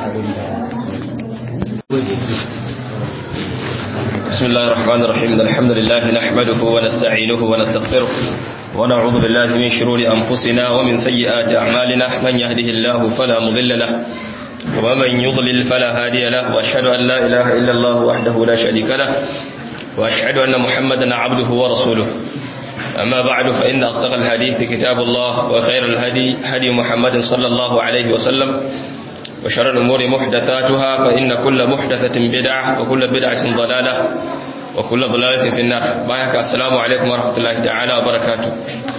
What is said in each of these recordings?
بسم الله الرحمن الرحيم الحمد لله نحمده ونستعينه ونستغفره ونعوذ بالله من شرور أنفسنا ومن سيئات أعمالنا من يهده الله فلا مضل له ومن يضلل فلا هادي له وأشهد أن لا إله إلا الله وحده لا شريك له وأشهد أن محمدا عبده ورسوله أما بعد فإن أصدق الحديث كتاب الله وخير الهدي هدي محمد صلى الله عليه وسلم وشر الأمور محدثاتها فإن كل محدثة بدعة وكل بدعة ضلالة وكل ضلالة في النار بايك السلام عليكم ورحمة الله تعالى وبركاته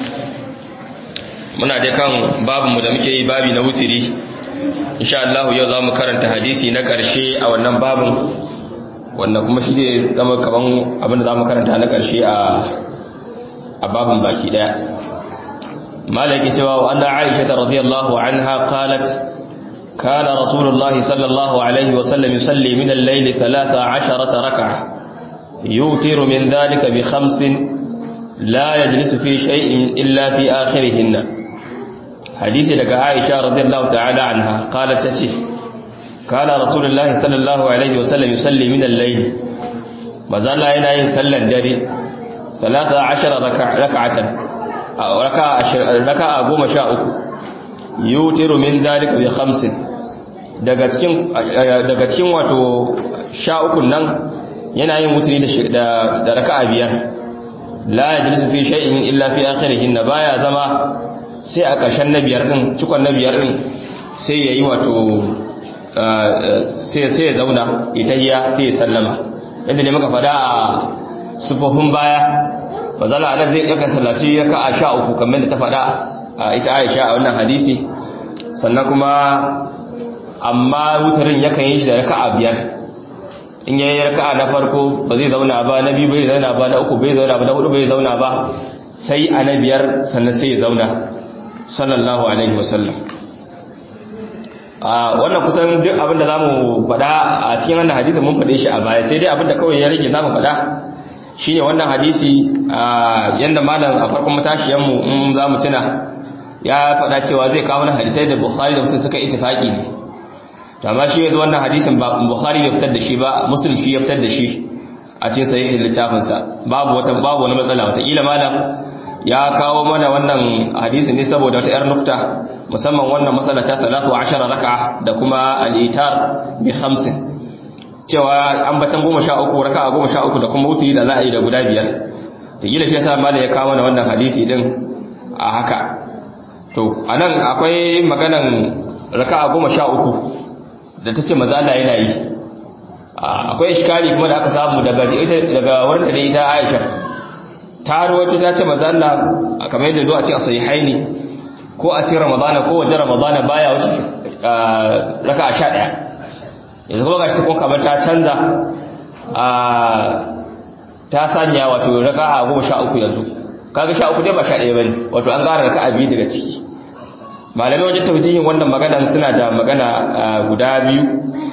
muna dai kan babinmu da muke yi babi na wutiri insha Allah yau za mu karanta hadisi na ƙarshe a wannan babin wanda kuma shi ne zama kaman abinda za mu karanta na ƙarshe a babin baki ɗaya malaki cewa wa anna aisha radiyallahu anha qalat كان رسول الله صلى الله عليه وسلم يصلي من الليل ثلاث عشرة ركعة يوتر من ذلك بخمس لا يجلس في شيء إلا في آخرهن حديث لك عائشة رضي الله تعالى عنها قالت تتي كان رسول الله صلى الله عليه وسلم يصلي من الليل ما زال هنا يصلى الدري ثلاث عشر ركعة ركعة قوم شاء yutiru min dalika bi khamsin daga cikin daga cikin wato sha uku nan yana yin wutiri da da raka'a biyar la yajlisu fi shay'in illa fi akhirihin baya zama sai a ƙarshen na biyar din cikon na biyar din sai yayi wato sai sai ya zauna itayya sai ya sallama yadda ne muka fada a sufofin baya mazala anan zai ɗauka sallaci raka'a sha uku kamar da ta fada ita aisha a wannan hadisi sannan kuma amma wutarin yakan yi shi da raka'a biyar in yayi raka'a na farko ba zai zauna ba na biyu bai zauna ba na uku bai zauna ba na hudu bai zauna ba sai a na biyar sannan sai ya zauna sallallahu alaihi wasallam a wannan kusan duk abin da zamu faɗa a cikin wannan hadisi mun faɗe shi a baya sai dai abin da kawai ya rage zamu faɗa shine wannan hadisi yanda malam a farkon matashiyan mu in zamu tuna ya faɗa cewa zai kawo na hadisai da Bukhari da Muslim suka ittifaki ne to amma shi yanzu wannan hadisin ba Bukhari bai fitar da shi ba Muslim shi ya fitar da shi a cikin sahihin littafin sa babu wata babu wani matsala wata kila malam ya kawo mana wannan hadisin ne saboda wata yar nukta musamman wannan matsala ta 13 raka'a da kuma al-itar bi 50 cewa ambatan 13 raka'a 13 da kuma wutri da za a yi da guda biyar to kila shi yasa malam ya kawo mana wannan hadisi din a haka to anan akwai maganan raka'a goma sha uku da ta ce maza Allah yana yi akwai iskali kuma da aka samu daga daga wurin da ita Aisha ta rawaito ta ce maza Allah kamar yadda zo a cikin sahihaini ko a cikin Ramadana ko wajen Ramadana baya wuce raka'a 11 yanzu kuma gashi kuma kamar ta canza a ta sanya wato raka'a goma sha uku yanzu kaga sha uku dai ba sha ɗaya bane wato an ƙara raka'a biyu daga ciki malamai wajen taujihin wannan magana suna da magana guda biyu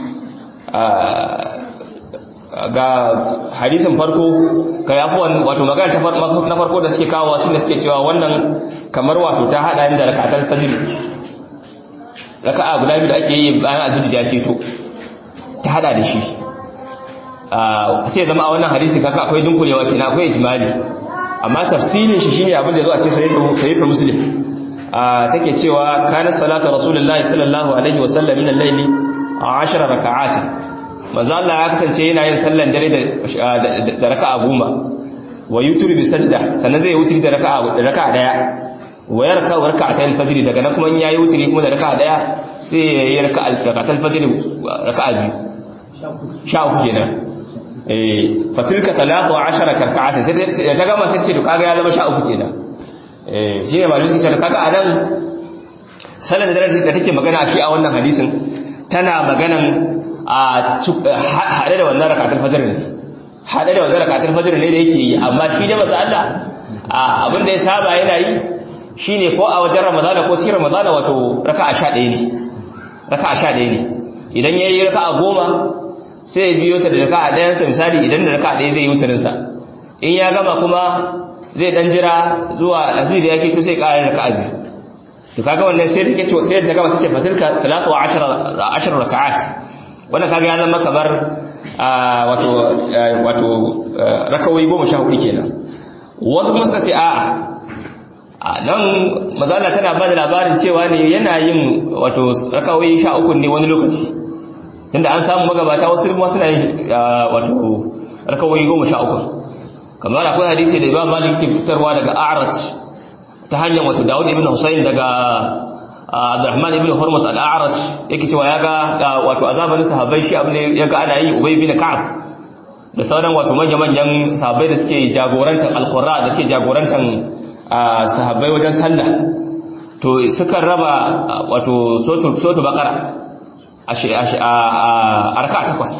ga hadisin farko ka yafi wato magana ta na farko da suke kawo shi da suke cewa wannan kamar wato ta hada da raka'atul fajr raka'a guda biyu da ake yi bayan azumi ya keto ta hada da shi sai zama a wannan hadisi kaka akwai dunkulewa kenan akwai ijmali amma tafsirin shi shine abin da zo a ce sahih muslim take cewa kana salatu rasulullahi sallallahu alaihi wasallam min al-layli 10 raka'at manzo Allah ya kasance yana yin sallan dare da raka'a goma wa yutri bi sajda sannan zai wutri da raka'a da raka'a daya wa yarka raka'atayn fajr daga nan kuma in yayi wutri kuma da raka'a daya sai ya yi raka'a raka'atul fajr raka'a biyu sha uku kenan eh fatilka talaqu 10 raka'atin sai ta gama sai ce to kaga ya zama sha uku kenan eh shine malamin suke cewa kaga anan salan da da take magana shi a wannan hadisin tana maganan a hade da wannan rak'atul fajr ne hade da wannan rak'atul fajr ne da yake yi amma shi da manzo Allah abin da ya saba yana yi shine ko a wajen ramadana ko cikin ramadana wato raka'a 11 ne raka'a 11 ne idan yayi raka'a 10 sai ya biyo ta da raka'a ɗayan sa misali idan da raka'a ɗaya zai yi wutarin sa in ya gama kuma zai dan jira zuwa alfijir da yake to sai ƙara raka'a biyu to kaga wannan sai take ce sai ta gaba tace fatilka 13 10 raka'at wannan kaga ya zama kamar wato wato rakawai 14 kenan wasu kuma suka ce a'a a nan mazala tana ba da labarin cewa ne yana yin wato rakawai 13 ne wani lokaci tunda an samu magabata wasu kuma suna yin wato rakawai 13 kamar akwai hadisi da Imam Malik ke fitarwa daga A'raj ta hanyar wato Dawud ibn Husayn daga Abdurrahman ibn Hurmuz al-A'raj yake cewa yaga wato azaban sahabbai shi abin da yaga ana yi Ubay ibn Ka'ab da sauran wato manya-manyan sahabbai da suke jagorantar al-Qurra da suke jagorantar sahabbai wajen sallah to suka raba wato sotu sotu bakara a raka'a takwas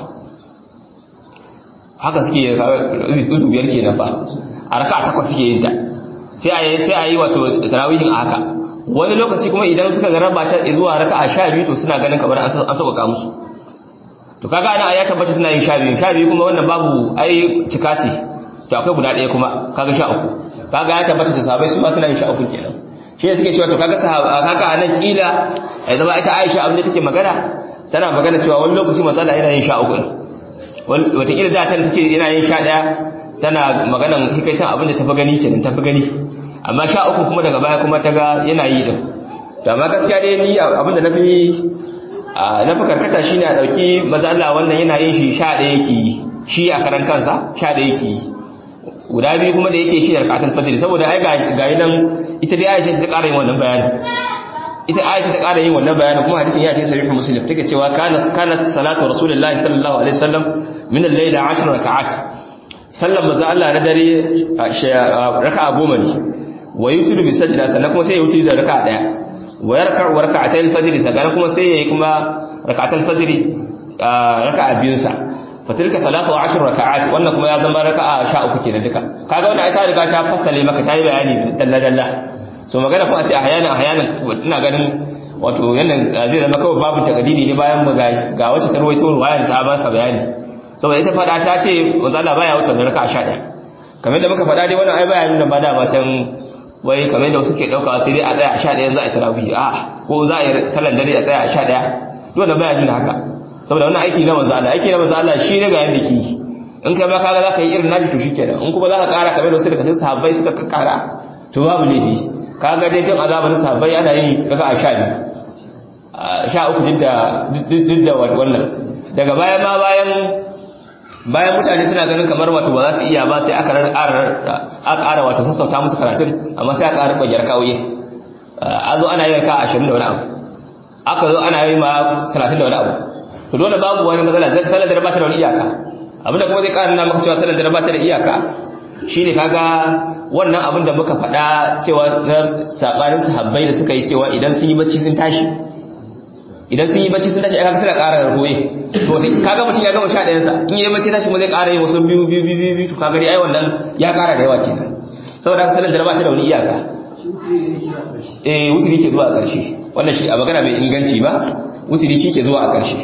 haka suke izu biyar kenan fa a raka'a takwas suke yin ta sai a yi sai a yi wato tarawihin a haka wani lokaci kuma idan suka ga raba ta zuwa raka'a sha biyu to suna ganin kamar an sauƙaƙa musu to kaga ana ya tabbata suna yin sha biyu sha biyu kuma wannan babu ai cika ce to akwai guda ɗaya kuma kaga sha uku kaga ya tabbata da sahabbai su ma suna yin sha uku kenan shi ne suke cewa to kaga sahaba kaga anan kila ya zama ita Aisha abin da take magana tana magana cewa wani lokaci matsala yana yin sha uku wataƙila da can take yana yin sha ɗaya tana maganan hikaitan abin da tafi gani kenan tafi gani amma sha uku kuma daga baya kuma ta ga yana yi din to amma gaskiya dai ni abin da nafi na fi karkata shine a ɗauki maza Allah wannan yana yin shi sha ɗaya yake yi shi a karan kansa sha ɗaya yake yi guda biyu kuma da yake shi da rakatul fajr saboda ai ga nan ita dai Aisha ta ƙara yin wannan bayanin ita Aisha ta ƙara yin wannan bayanin kuma hadisin ya ce sahih muslim take cewa kanat kanat salatu rasulullahi sallallahu alaihi wasallam min al-layl 10 raka'at sallan manzo Allah na dare raka'a goma ne wa yutiru bi sajda sannan kuma sai ya yutiru da raka'a daya wa yarka'u raka'atay al-fajr sannan kuma sai yayi kuma raka'atul fajr raka'a biyun sa fatilka 13 raka'at wannan kuma ya zama raka'a 13 kenan duka kaga wannan ai ta riga ta fassale maka ta yi bayani dalla dalla so magana kuma a ce ahyana ahyana ina ganin wato yannan zai zama kawai babu takadidi ne bayan mu ga wacce ta ruwaito ruwayan ta baka bayani saboda ita fada ta ce manzo Allah baya wuce raka'a 11 kamar da muka fada dai wannan ai bayanin da ba da ba can wai kamar da suke dauka sai dai a tsaya a 11 za a yi tarawih a ko za a yi sallar dare a tsaya a 11 dole bayanin da haka saboda wannan aiki na manzo Allah aiki na manzo Allah shi ne ga yanda ke in kai ma kaga zaka yi irin nashi to shikenan in kuma zaka kara kamar da wasu daga cikin sahabbai suka kara to babu laifi kaga dai tun azabar sahabbai ana yi daga a 12 sha uku duk da wannan daga baya ma bayan bayan mutane suna ganin kamar wato ba za su iya ba sai aka ƙara wato sassauta musu karatun amma sai aka ƙara ƙwayar kawai a zo ana yi raka ashirin da wani abu aka zo ana yi ma talatin da wani abu to dole babu wani matsala zai sanar da ba ta da wani iyaka abinda kuma zai ƙara nuna maka cewa sanar da ba ta da iyaka shine kaga wannan abin da muka faɗa cewa na saɓanin sahabbai da suka yi cewa idan sun yi bacci sun tashi idan sun yi bacci sun tashi aka suna ƙara ragoye to kaga mutum ya gama sha ɗayan sa in yi bacci tashi mu zai ƙara yin wasu biyu biyu biyu biyu to kaga dai ai wannan ya ƙara da yawa kenan saboda haka sanar da ba ta da wani iyaka eh wuturi ke zuwa a ƙarshe wannan shi a magana mai inganci ba wuturi shi ke zuwa a ƙarshe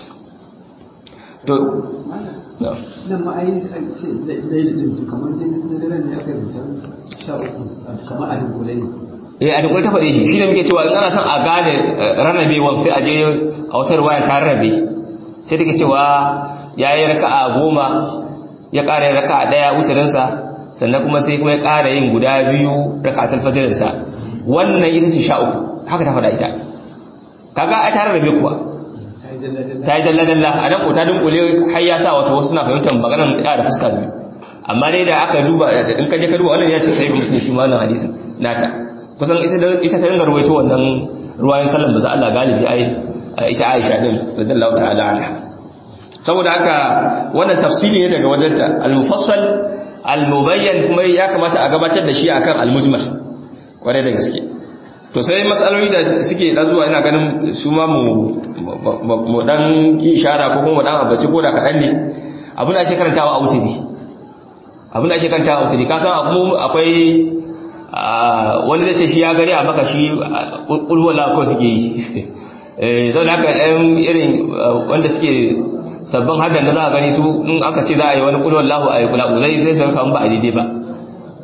to nan ma ai ce lailin to kamar dai na daren ne aka yi sha uku kamar a dunkule ne eh a dukkan ta faɗe shi shi ne muke cewa in ana son a gane rarrabewan sai a je a wata ruwaya ta rarrabe sai take cewa ya yi raka'a goma ya ƙara yin raka'a ɗaya wutarinsa sannan kuma sai kuma ya ƙara yin guda biyu raka'atul fajirinsa wannan ita ce sha uku haka ta faɗa ita kaga ai ta rarrabe kuwa ta yi dalla-dalla a nan ko ta dunkule har ya sa wata wasu suna fahimtar maganar ɗaya da fuska biyu amma dai da aka duba in ka je ka duba wannan ya ce sai musulmi shi ma wannan hadisin nata kusan ita ta ringa ruwaito wannan ruwayan sallan ba za Allah galibi ai ita Aisha din radiyallahu ta'ala anha saboda haka wannan tafsiri ne daga wajenta al-mufassal al-mubayyan kuma ya kamata a gabatar da shi akan al-mujmal kware da gaske to sai matsaloli da suke dan zuwa ina ganin su ma mu mu dan yi ishara ko kuma dan abaci ko da kadan ne abin da ake karantawa a wuturi abin da ake karantawa a wuturi ka san akwai wani zai ce shi ya gari a baka shi ƙulwala ko suke yi zau da aka ɗan irin wanda suke sabbin haddan da za a gani su in aka ce za a yi wani ƙulwallahu a yi kula zai zai sai kawon ba a daidai ba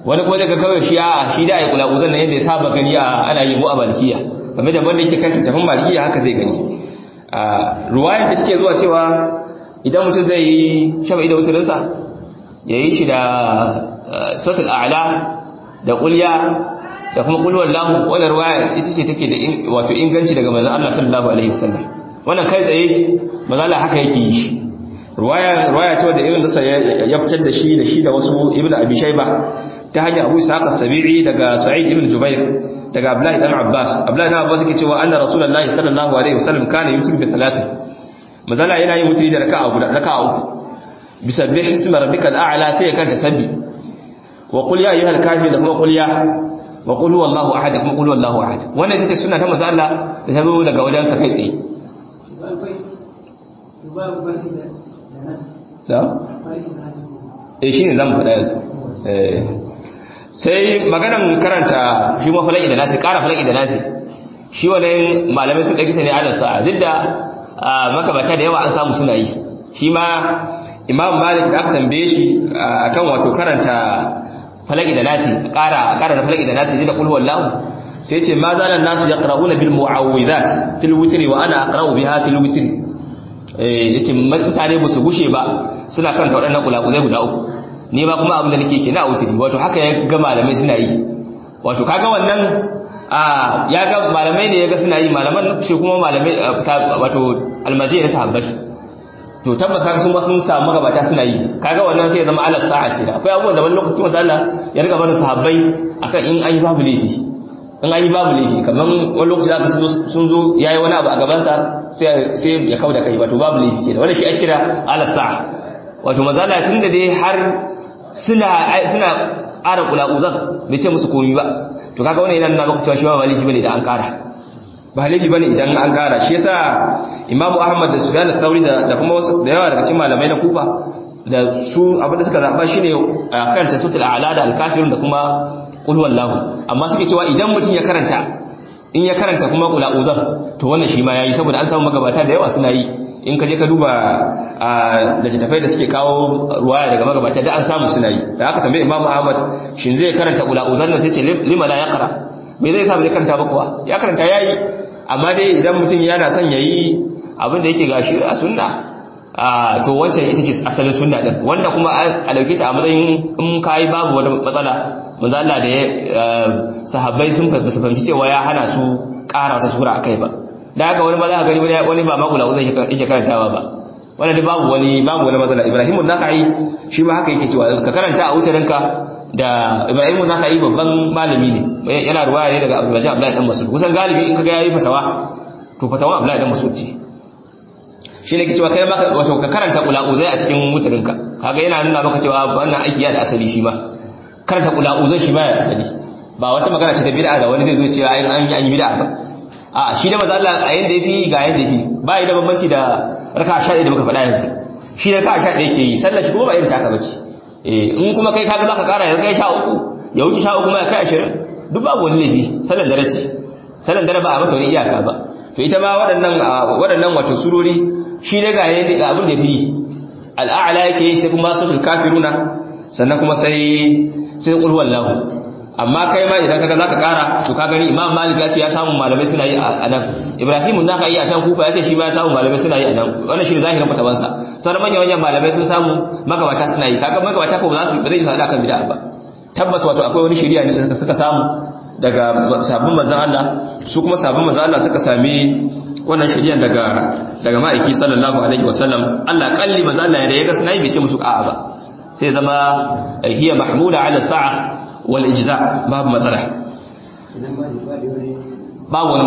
wani kuma daga kawai shi a shi da ya kula uzan nan yadda ya saba gani a ana yi mu a malikiya kamar da wanda yake kanta tafin malikiya haka zai gani a ruwayar da take zuwa cewa idan mutum zai yi shafa'i da wuturinsa ya yi shi da sautul a'la da kulya da kuma kulwar lahu wannan ruwaya ita ce take da wato inganci daga manzon Allah sallallahu alaihi wasallam wannan kai tsaye manzon Allah haka yake yi shi ruwaya ruwaya ce da ibn Nasa ya fitar da shi da shi da wasu ibn Abi Shayba ta hanyar Abu Ishaq as-Sabi'i daga Sa'id ibn Jubair daga Abdullah ibn Abbas Abdullah ibn Abbas yake cewa anna Rasulullahi sallallahu alaihi wasallam kana yutir bi thalathin manzon Allah yana yin mutri da raka'a guda raka'a uku bisabbih isma rabbikal a'la sai ya kanta sabbi wa qul ya ayyuhal kafirun da kuma qul ya wa qul huwallahu ahad kuma qul huwallahu ahad wannan ita ce sunna ta manzo Allah da ta zo daga wajen sa kai tsaye da eh shine zamu faɗa yanzu eh sai maganan karanta shi ma falaki da nasi ƙara falaki da nasi shi wannan malamai sun ɗauki ta ne ala sa'a duk da makabata da yawa an samu suna yi shi ma imam malik da aka tambaye shi akan wato karanta falaki da nasi ƙara ƙara da falaki da nasi da qul huwallahu sai ce ma zalan nasu yaqra'una bil mu'awwidhat fil witri wa ana aqra'u biha fil witri eh yace mutane ba su gushe ba suna karanta waɗannan kulakuzai guda uku ni ba kuma abin da nake kenan a witri wato haka ya ga malamai suna yi wato kaga wannan a ya ga malamai ne ya ga suna yi malaman shi kuma malamai wato almajiyar na sahabbai to tabbas kaga sun sun samu magabata suna yi kaga wannan sai ya zama ala sa'a ce akwai abubuwan da wani lokaci manzo Allah ya riga barin sahabbai akan in an yi babu laifi in an yi babu laifi kaman wani lokaci zaka sun zo yayi wani abu a gaban sa sai sai ya kauda kai wato babu laifi kenan wannan shi ake kira ala sa'a wato manzo Allah tunda dai har suna suna ƙara kula'uzan bai ce musu komai ba to kaga wannan yana nuna maka cewa shi ba laifi bane da an ƙara ba laifi bane idan an kara shi yasa imamu ahmad da sufyan al-thawri da kuma da yawa daga cikin malamai na kufa da su abin da suka zaba shine karanta sutul a'la da al-kafirun da kuma qul huwallahu amma suke cewa idan mutum ya karanta in ya karanta kuma qul a'udhu to wannan shi ma yayi saboda an samu magabata da yawa suna yi in ka je ka duba da littattafai da suke kawo ruwaya daga magabata da an samu suna yi da aka tambaye imamu ahmad shin zai karanta qul a'udhu sai ce lima la yaqra me zai sa bai karanta ba kuwa ya karanta yayi amma dai idan mutum yana son yayi abin da yake gashi a sunna a to wancan ita ce asalin sunna din wanda kuma a dauke ta a matsayin in kai babu wani matsala manzo Allah da sahabbai sun su fahimci cewa ya hana su ƙara wata sura akai ba da haka wani ba za ka gani wani ba makula uzai yake karantawa ba wannan dai babu wani babu wani matsala Ibrahim an-Nakhai shi ma haka yake cewa ka karanta a wutarinka da Ibrahim an-Nakhai babban malami ne yana ruwaya ne daga Abdul Majid Abdullah dan Mas'ud kusan galibi in kaga yayi fatawa to fatawa Abdullah dan Mas'ud ce shi ne ke cewa kai maka wato ka karanta ula'uzai a cikin mutarinka kaga yana nuna maka cewa wannan aiki ya da asali shi ma karanta ula'uzai shi ma ya asali ba wata magana ce ta bid'a da wani zai zo cewa an yi an yi bid'a ba a shi da maza Allah a yanda yafi ga yanda yafi ba yi da bambanci da raka 11 da muka faɗa yanzu shi da raka 11 yake yi sallar shi kuma ba irin taka bace eh in kuma kai kaga zaka kara yanzu kai 13 ya wuce 13 kuma ya kai 20 duk babu wani laifi sallar dare ce sallar dare ba a mata wani iyaka ba to ita ma waɗannan waɗannan wato surori shi ne ga yadda ga abin da fi al'a'ala yake yi sai kuma sautul kafiruna sannan kuma sai sai qul huwallahu amma kai ma idan kaga zaka kara to ka gani imam malik ya ce ya samu malamai suna yi a nan ibrahim na ka yi a can kufa ya ce shi ma ya samu malamai suna yi a nan wannan shi ne zahirin fatawansa sauran manyan manyan malamai sun samu magabata suna yi kaga magabata ko ba za su ba zai su hada kan bid'a ba tabbas wato akwai wani shari'a ne da suka samu daga sabbin manzon Allah su kuma sabbin manzon Allah suka sami wannan shari'ar daga daga ma'aiki sallallahu alaihi wasallam Allah kalli manzo Allah da yaga sunai bai ce musu a'a ba sai zama hiya mahmula ala sa'a wal ijza babu matsala ba wani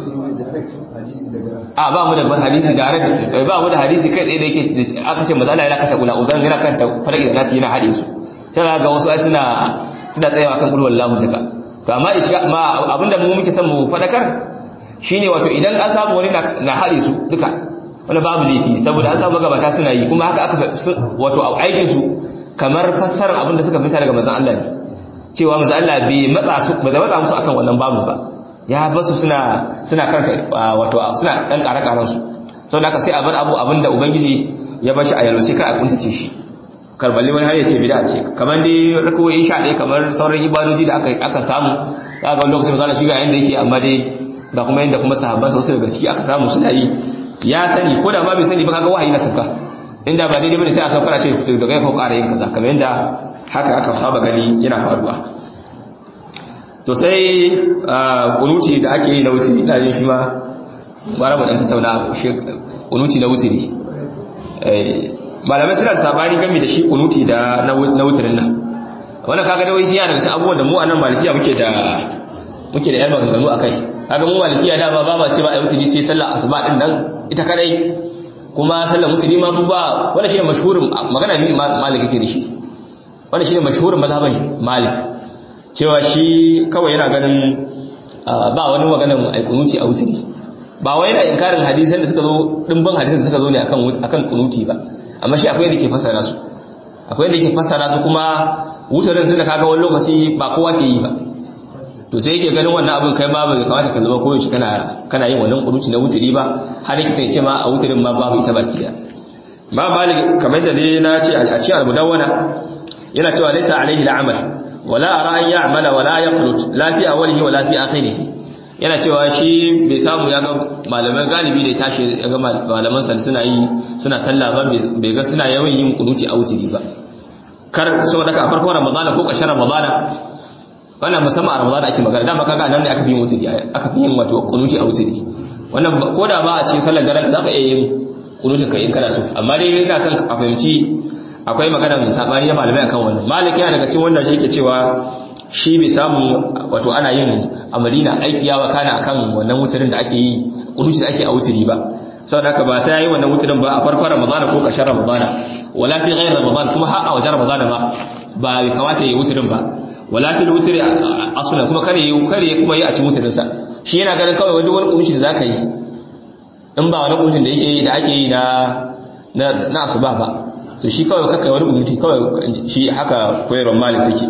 a ba mu da hadisi direct ba mu da hadisi kai tsaye da yake aka ce manzo Allah ya lakata kula uzan yana kanta farki da nasu yana hade su tana ga wasu ai suna suna tsayawa kan kullu wallahu duka to amma ma abinda mu muke son mu fadakar shine wato idan an samu wani na haɗe su duka wani babu laifi saboda an samu magabata suna yi kuma haka aka wato a aikin su kamar fassarar abin da suka fita daga manzon Allah ne cewa manzon Allah bai matsa su ba da matsa musu akan wannan babu ba ya basu suna suna karanta wato suna dan ƙara ƙaran su saboda haka sai a bar abu abin da ubangiji ya bashi a yalwace kar a kuntace shi karballi wani har ya ce bid'a ce kamar dai rakawoyi sha ɗaya kamar sauran ibadoji da aka aka samu za ga lokacin misali shi ga yanda yake amma dai ba kuma yanda kuma sahabban sa wasu daga ciki aka samu suna yi ya sani ko da ma bai sani ba kaga wahayi na sauka inda ba daidai bane sai a sauka ce da kai ko ƙara yin kaza kamar yanda haka aka saba gani yana faruwa to sai kunuti da ake yi na wutiri ina jin shi ma bara mu dan tattauna kunuti na wutiri malamai suna da sabani game da shi kunuti da na wutirin nan wannan kaga da wai yana daga cikin abubuwan da mu a nan malikiya muke da muke da yan maganganu akai kaga mu malikiya da ba ba ce ba a wutiri sai sallar asuba din nan ita kadai kuma sallar wutiri ma ba wannan shine mashhurin magana mi malik yake da shi wannan shine mashhurin mazhaban malik cewa shi kawai yana ganin ba wani maganar ai kunuti a wutiri ba wai yana inkarin hadisan da suka zo dimbin hadisan da suka zo ne akan akan kunuti ba amma shi akwai yadda ke fassara su akwai yadda ke fassara su kuma wutarin tun da kaga wani lokaci ba kowa ke yi ba to sai yake ganin wannan abin kai ma bai kamata ka zama koyaushe kana kana yin wannan kuruci na wuturi ba har yake sai ce ma a wutarin ma babu ita baki da ma malik kamar da dai na ce a cikin al-mudawwana yana cewa laysa alaihi al-amal wala ara an ya'mala wala yaqlut la fi awwalihi wala fi akhirih yana cewa shi bai samu ya ga malaman galibi da ya tashi ya ga malaman sa suna yi suna sallah ba bai ga suna yawan yin kunuti a wutiri ba kar saboda ka farkon ramadana ko ƙarshen ramadana wannan musamman a ramadana ake magana dama kaga nan ne aka fi yin wutiri aka fi yin wato kunuti a wutiri wannan ko da ba a cikin sallar daren za ka iya yin kunutin ka in kana so amma dai ina son a fahimci akwai magana mai sabani na malamai akan wannan malik yana daga cikin wanda yake cewa shi bai samu wato ana yin a madina aiki ya wakana akan wannan wutirin da ake yi kunuti da ake a wutiri ba saboda haka ba sai yayi wannan wutirin ba a farkon ramadana ko ƙarshen ramadana wala fi ghayr ramadan kuma har a wajen ramadana ba ba bai kamata yayi wutirin ba wala fi wutiri aslan kuma kare yi kare kuma yi a cikin wutirin sa shi yana ganin kawai wani wani kunci da zaka yi in ba wani kuncin da yake yi da ake yi na na na asuba ba to shi kawai kakai wani kunci kawai shi haka koyarwar malik take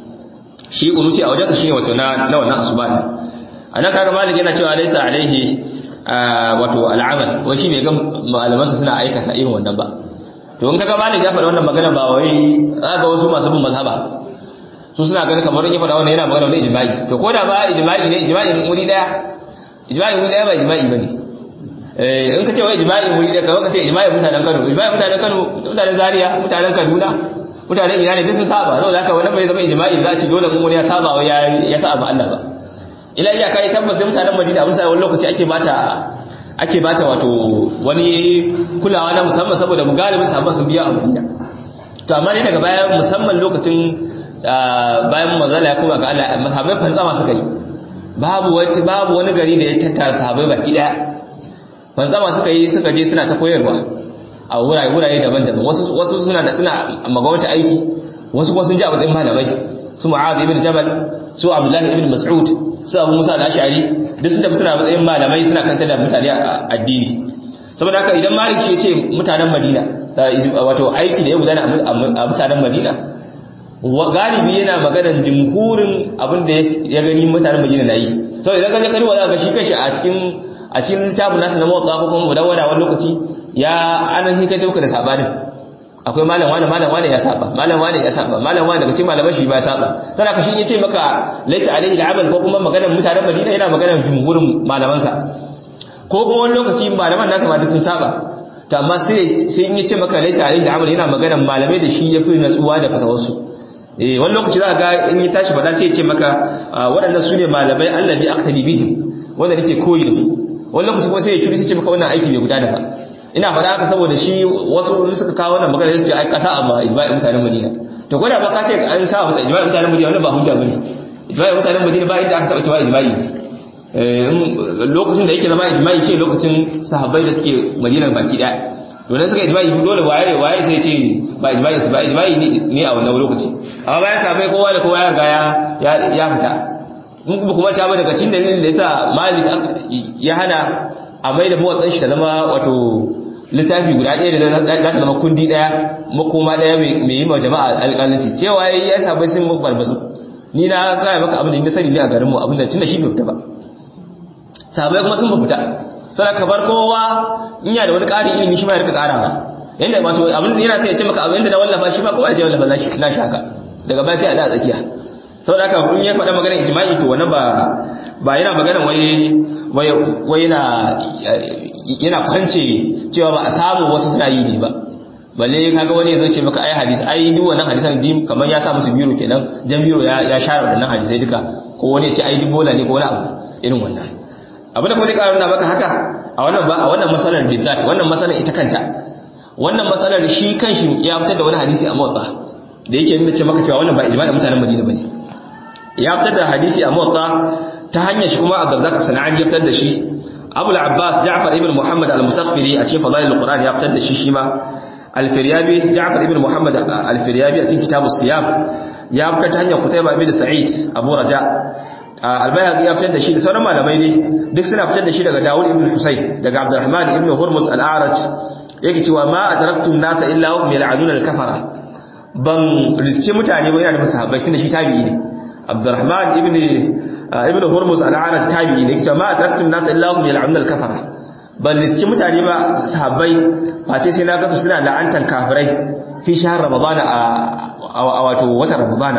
shi kunuti a wajensa shine wato na na wannan asuba ne anan kaga malik yana cewa laysa alaihi wato al'amal wai shi bai ga malamansa suna aikata irin wannan ba to in kaga malik ya faɗa wannan magana ba wai ga wasu masu bin mazhaba su suna ganin kamar in ya faɗa wannan yana magana wani ijma'i to ko da ba ijma'i ne ijma'i wuri daya ijma'i wuri daya ba ijma'i bane eh in ka ce wai ijma'i wuri daya kawai ka ce ijma'i mutanen Kano ijma'i mutanen Kano mutanen Zaria mutanen Kaduna mutanen ina ne duk sun saba saboda haka wannan bai zama ijma'i za a ci dole mun wani ya saba wa ya saba Allah ba ila iya kai tabbas da mutanen Madina abin sai wani lokaci ake bata ake bata wato wani kulawa na musamman saboda mu galibin sahabban sun biya a Madina to amma ne daga bayan musamman lokacin bayan manzala ya koma ga Allah sahabbai fantsama suka yi babu wani babu wani gari da ya tattara sahabbai baki daya fantsama suka yi suka je suna ta koyarwa a wurare wurare daban-daban wasu wasu suna da suna magawata aiki wasu kuma sun ji abin malamai su Mu'adh ibn Jabal su Abdullah ibn Mas'ud su Abu Musa al-Ash'ari duk sun tafi suna matsayin malamai suna kanta da mutane a addini saboda haka idan Malik ya ce mutanen Madina wato aiki da ya gudana a mutanen Madina galibi yana maganar jimhurin abin da ya gani mutanen Madina na yi saboda idan ka je kariwa za ka shi kanshi a cikin a cikin littafin nasa na motsa ko kuma mudawwada wani lokaci ya anan shi kai tauka da sabanin akwai malam wani malam wani ya saba malam wani ya saba malam wani daga cikin malaman shi ba ya saba sai ka shi yace maka laysa alaihi al'amal ko kuma maganar mutanen Madina yana maganar jumhurin malaman sa ko kuma wani lokaci malaman nasa ma sun saba to amma sai sai in yace maka laysa alaihi al'amal yana maganar malamai da shi yafi natsuwa da fatawarsu eh wani lokaci za ga in ya tashi fada sai ya ce maka waɗannan su ne malamai allabi aqtadi bihim wanda nake koyi da su wani lokaci kuma sai ya curi sai ce maka wannan aiki bai gudana ba ina faɗa haka saboda shi wasu suka kawo wannan magana sai su ce ai kasa amma ijma'i mutanen Madina to gwada ba ka ce an sa mata ijma'i mutanen Madina wannan ba hujja bane ijma'i mutanen Madina ba inda aka taba cewa ijma'i eh lokacin da yake zama ijma'i ce lokacin sahabbai da suke Madina baki daya to dan suka ijma'i dole waye waye sai ce ba ijma'i ba ijma'i ne a wannan lokaci amma bayan sahabbai kowa da kowa ya ga ya ya fita mun kuma kuma ta ba daga cikin dalilin da yasa Malik ya hana a mai da muwatsan shi ta zama wato littafi guda ɗaya da za ta zama kundi ɗaya makoma ɗaya mai yi ma jama'a alƙalanci cewa ya yi ya sabai sun barbazu ni na kaya maka abin da ni sani ne a garinmu abin da tun da shi bai fita ba sabai kuma sun fita sai ka bar kowa in ya da wani ƙarin ilimi shi ma ya rika ƙarawa yanda wato abin yana sai ya ce maka abin da na wallafa shi ba kowa ya je wallafa na shi haka daga baya sai a da tsakiya saboda haka in ya faɗa maganar ijma'i to wannan ba ba yana maganar wai wai wai yana yana kwance cewa ba a samu wasu suna yi ne ba balle kaga wani ya ce maka ai hadisi ai duk wannan hadisan dim kamar ya sa musu biro kenan jan biro ya ya share wannan hadisai duka ko wani ya ce ai bola ne ko wani abu irin wannan abin da kuma zai ƙara nuna maka haka a wannan ba a wannan masalar bidat wannan masalar ita kanta wannan masalar shi kanshi ya fitar da wani hadisi a motsa da yake nuna ce maka cewa wannan ba ijma'in mutanen Madina bane ya fitar da hadisi a motsa ta hanyar shi kuma Abdurrazzaq Sanani ya fitar da shi Abu al-Abbas Ja'far ibn Muhammad al-Musaffiri a cikin Fadail al-Quran ya fitar da shi shi ma al-Firyabi Ja'far ibn Muhammad al-Firyabi a cikin Kitabus Siyam ya fitar ta hanyar Qutayba ibn Sa'id Abu Raja al-Bayhaqi ya fitar da shi da sauran malamai ne duk suna fitar da shi daga Dawud ibn Husayn daga Abdurrahman ibn Hurmuz al-A'raj yake cewa ma adraktum nasa illa hum yal'anuna al-kafara ban riske mutane ba yana da sahabbai tunda shi tabi'i ne Abdurrahman ibn ibn Hurmuz al-A'raj tabi'i ne yake cewa ma adraktum nasa illa hum yal'anuna al-kafara ban riske mutane ba sahabbai face sai na ga su suna la'antar kafirai fi shahr ramadana a wato watan ramadana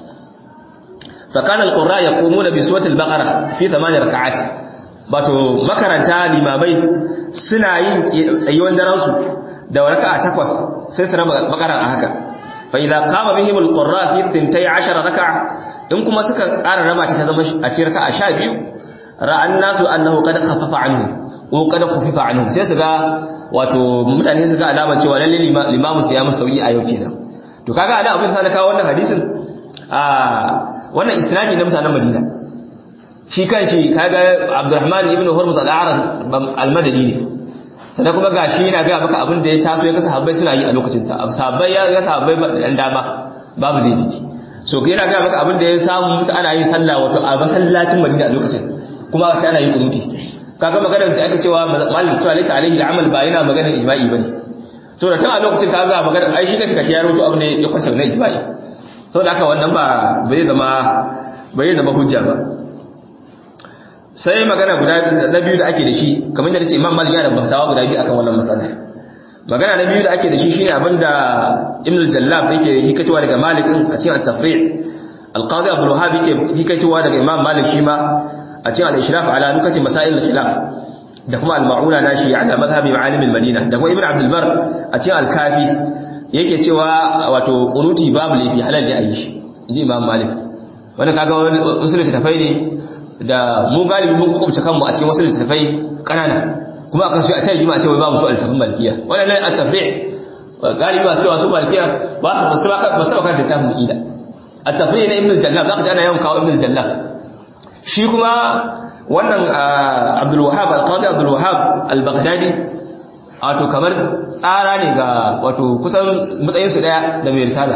فكان القراء يقومون بسورة البقرة في ثمان ركعات bato makaranta limamai suna yin tsayuwan daransu da raka'a takwas sai su raba bakara a haka fa idza qama bihim alqurra fi 12 raka'a in kuma suka ƙara raba ta zama a cikin raka'a 12 ra'an nasu annahu qad khaffafa anhu ko qad khuffifa anhu sai su ga wato mutane su ga alama cewa lalle limamu sai ya musu sauki a yau kenan to kaga ana abin sa na kawo wannan hadisin a wannan isnadi na mutanen Madina shi kan shi kaga Abdurrahman ibn Hurmuz al-A'raj al-Madani ne sannan kuma gashi yana ga maka abin da ya taso ya ga sahabbai suna yi a lokacin sa sahabbai ya ga sahabbai dan dama babu laifi so yana ga maka abin da ya samu mutu ana yin sallah wato a masallacin Madina a lokacin kuma aka ana yin kunuti kaga maganar da aka cewa malik cewa laysa alaihi al-amal ba yana maganar ijma'i bane saboda tun a lokacin kaga maganar ai shi kake kashi ya rubuto abin da ya kwance na ijma'i saboda haka wannan ba bai zama bai zama hujja ba sai magana guda na biyu da ake da shi kamar da nace Imam Malik yana da fatawa guda biyu akan wannan masala magana na biyu da ake da shi shine abinda Ibn al-Jallab yake hikatowa daga Malik din a cikin at-Tafri' al-Qadi Abdul Wahhab yake hikatowa daga Imam Malik shi ma a cikin al-Ishraf ala nukati masail al-khilaf da kuma al-Ma'una nashi ala madhhabi ma'alim al-Madina da kuma Ibn Abdul Bar a cikin al-Kafi yake cewa wato qunuti babu laifi halal ne a yi shi inji Imam Malik wanda kaga wasu littattafai ne da mu galibi mun kukumce kanmu a cikin wasu littattafai kanana kuma akan su a tayi ma a ce wai babu su a littattafan malikiya wannan ne at-tafri' galibi masu cewa su malikiya ba su ba su ba su kan littafin ida at-tafri' na ibn al-jallab zaka ji ana yawan kawo ibn al-jallab shi kuma wannan Abdul Wahhab al-Qadi Abdul Wahhab al-Baghdadi wato kamar tsara ne ga wato kusan matsayin su daya da mai risala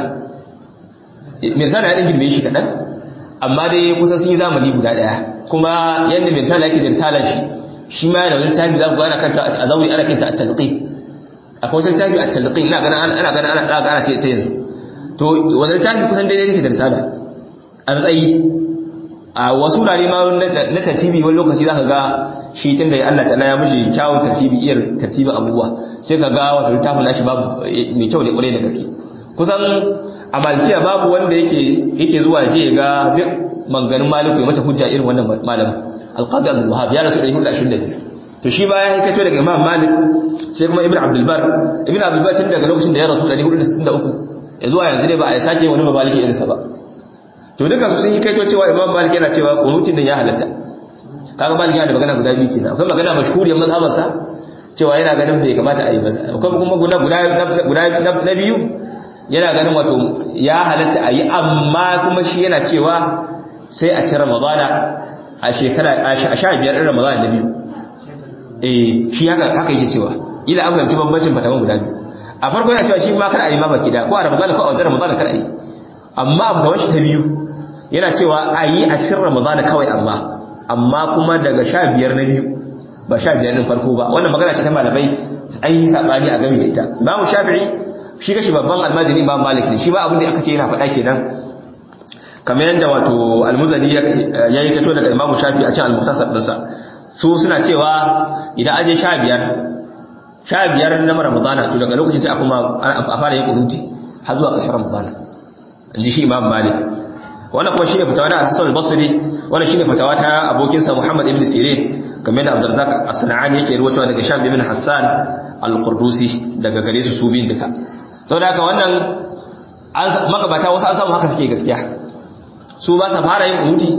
mai risala ya din girme shi kadan amma dai kusan sun yi zamani guda daya kuma yadda mai risala yake da risalar shi shi ma yana wani tafi za ku gana kanta a zauri ana kinta a talqin akwai wani tafi a talqin ina ganin ana ganin ana daga ana ce ta yanzu to wannan tafi kusan daidai yake da risala a matsayi a wasu wurare ma na tartibi wani lokaci za ka ga shi tun da Allah ta'ala ya mishi kyawun tartibi iyar tartibin abubuwa sai ka ga wata littafin nashi babu mai kyau da kwarai da gaske kusan a malkiya babu wanda yake yake zuwa je ya ga duk manganin maliku ya mata hujja irin wannan malamin alqadi abdul wahab ya rasu 122 to shi ba ya haikato daga imam malik sai kuma ibnu abdul bar ibnu abdul bar tun daga lokacin da ya rasu 463 ya zuwa yanzu ne ba a sake wani mabaliki irinsa ba to duka su sun yi kaito cewa imam malik yana cewa kunutin da ya halatta kaga malik yana da magana guda biyu kenan akwai magana mashhuriyar mazhabarsa cewa yana ganin bai kamata a yi ba akwai kuma guda guda na biyu yana ganin wato ya halatta a yi amma kuma shi yana cewa sai a ci ramadana a shekara a sha biyar ɗin ramadana na biyu eh shi haka haka yake cewa ila an fahimci bambancin fatawan guda biyu a farko yana cewa shi ma kar a yi ma baki da ko a ramadana ko a wajen ramadana kar a yi amma a fatawan shi ta biyu yana cewa a yi a cikin ramadana kawai amma amma kuma daga sha biyar na biyu ba sha biyar ɗin farko ba wannan magana ce ta malamai an yi saɓani a game da ita imamu shafi'i shi kashi babban almajiri imam malik ne shi ba abin da aka ce yana faɗa kenan kamar yadda wato almuzani ya yi kato daga imamu shafi a cikin almuhtasar ɗinsa su suna cewa idan aje sha biyar sha biyar na ramadana to daga lokacin sai a kuma a fara yin kunuti har zuwa ƙarshen ramadana in ji shi imam malik wannan kuma shine fatawa na Hassan al-Basri wannan shine fatawa ta abokinsa Muhammad ibn Sirin kamar da Abdurrazzaq as-Sanani yake ruwaitowa daga Sham ibn Hassan al-Qurdusi daga gare su su biyun duka saboda haka wannan an magabata wasu an samu haka suke gaskiya su ba sa fara yin kunuti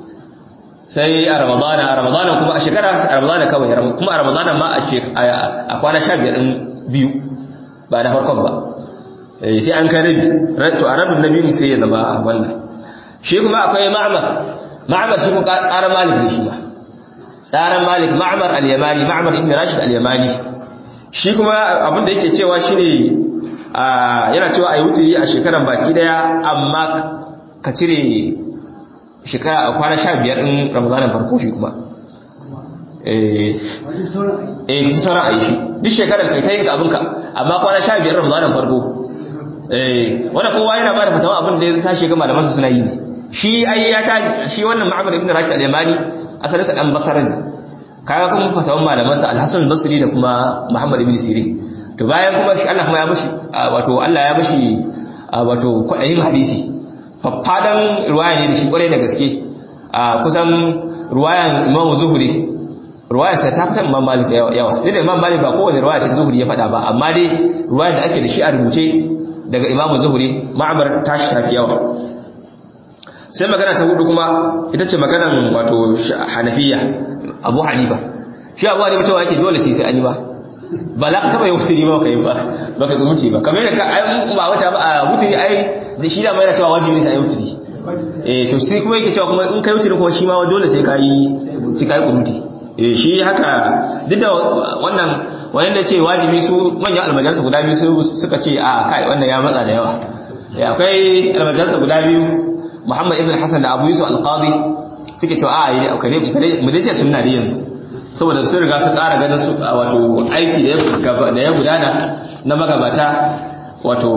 sai a Ramadana a Ramadana kuma a shekara a Ramadana kawai kuma a Ramadana ma a kwana 15 din biyu ba na farkon ba sai an kai rabi to a rabin nabi sai ya zama wannan shi kuma akwai ma'amar ma'amar shi kuma tsaran malik ne shi ma tsaran malik ma'amar al-yamani ma'amar ibn rashid al-yamani shi kuma abin da yake cewa shine yana cewa ayi wuturi a shekaran baki daya amma ka cire shekara a kwana 15 din ramadanin farko shi kuma eh eh sauran ayi shi duk shekaran kai ta yin abinka amma kwana 15 ramadanin farko eh wannan kowa yana ba da fatawa abin da ya tashi ga malamansa suna yi ne shi ai ya tashi shi wannan Ma'mar ibn Rashid al-Yamani asalin sa dan Basra ne kaga kuma fatawan malamansa Al-Hasan al-Basri da kuma Muhammad ibn Sirin to bayan kuma shi Allah kuma ya mishi wato Allah ya mishi wato kwadayin hadisi faffadan ruwaya ne da shi kware da gaske kusan ruwayan Imam Zuhri ruwayar sa ta fitan Imam Malik yawa da Imam Malik ba kowane ruwaya ce Zuhri ya faɗa ba amma dai ruwayar da ake da shi a rubuce daga Imam Zuhri Ma'mar tashi tafi yawa sai magana ta hudu kuma ita ce maganan wato hanafiya abu hanifa shi abu hanifa cewa yake dole ce sai an yi ba ba za ka taba yi wuturi ba ka yi ba ba ka mutu ba kamar yadda ai ba wata ba a wuturi ai da shi da mai cewa wajibi ne sai ai wuturi eh to sai kuma yake cewa kuma in kai wuturi kuma shi ma dole sai ka yi sai ka yi kunuti eh shi haka duk da wannan wanda ce wajibi su manyan almajalisa guda biyu suka ce a kai wannan ya matsa da yawa akwai almajalisa guda biyu Muhammad ibn Hassan da Abu Yusuf al-Qadi suke cewa a yi kare kare mu dace sunna da yanzu saboda sun riga sun ƙara ganin su wato aiki da ya da ya gudana na magabata wato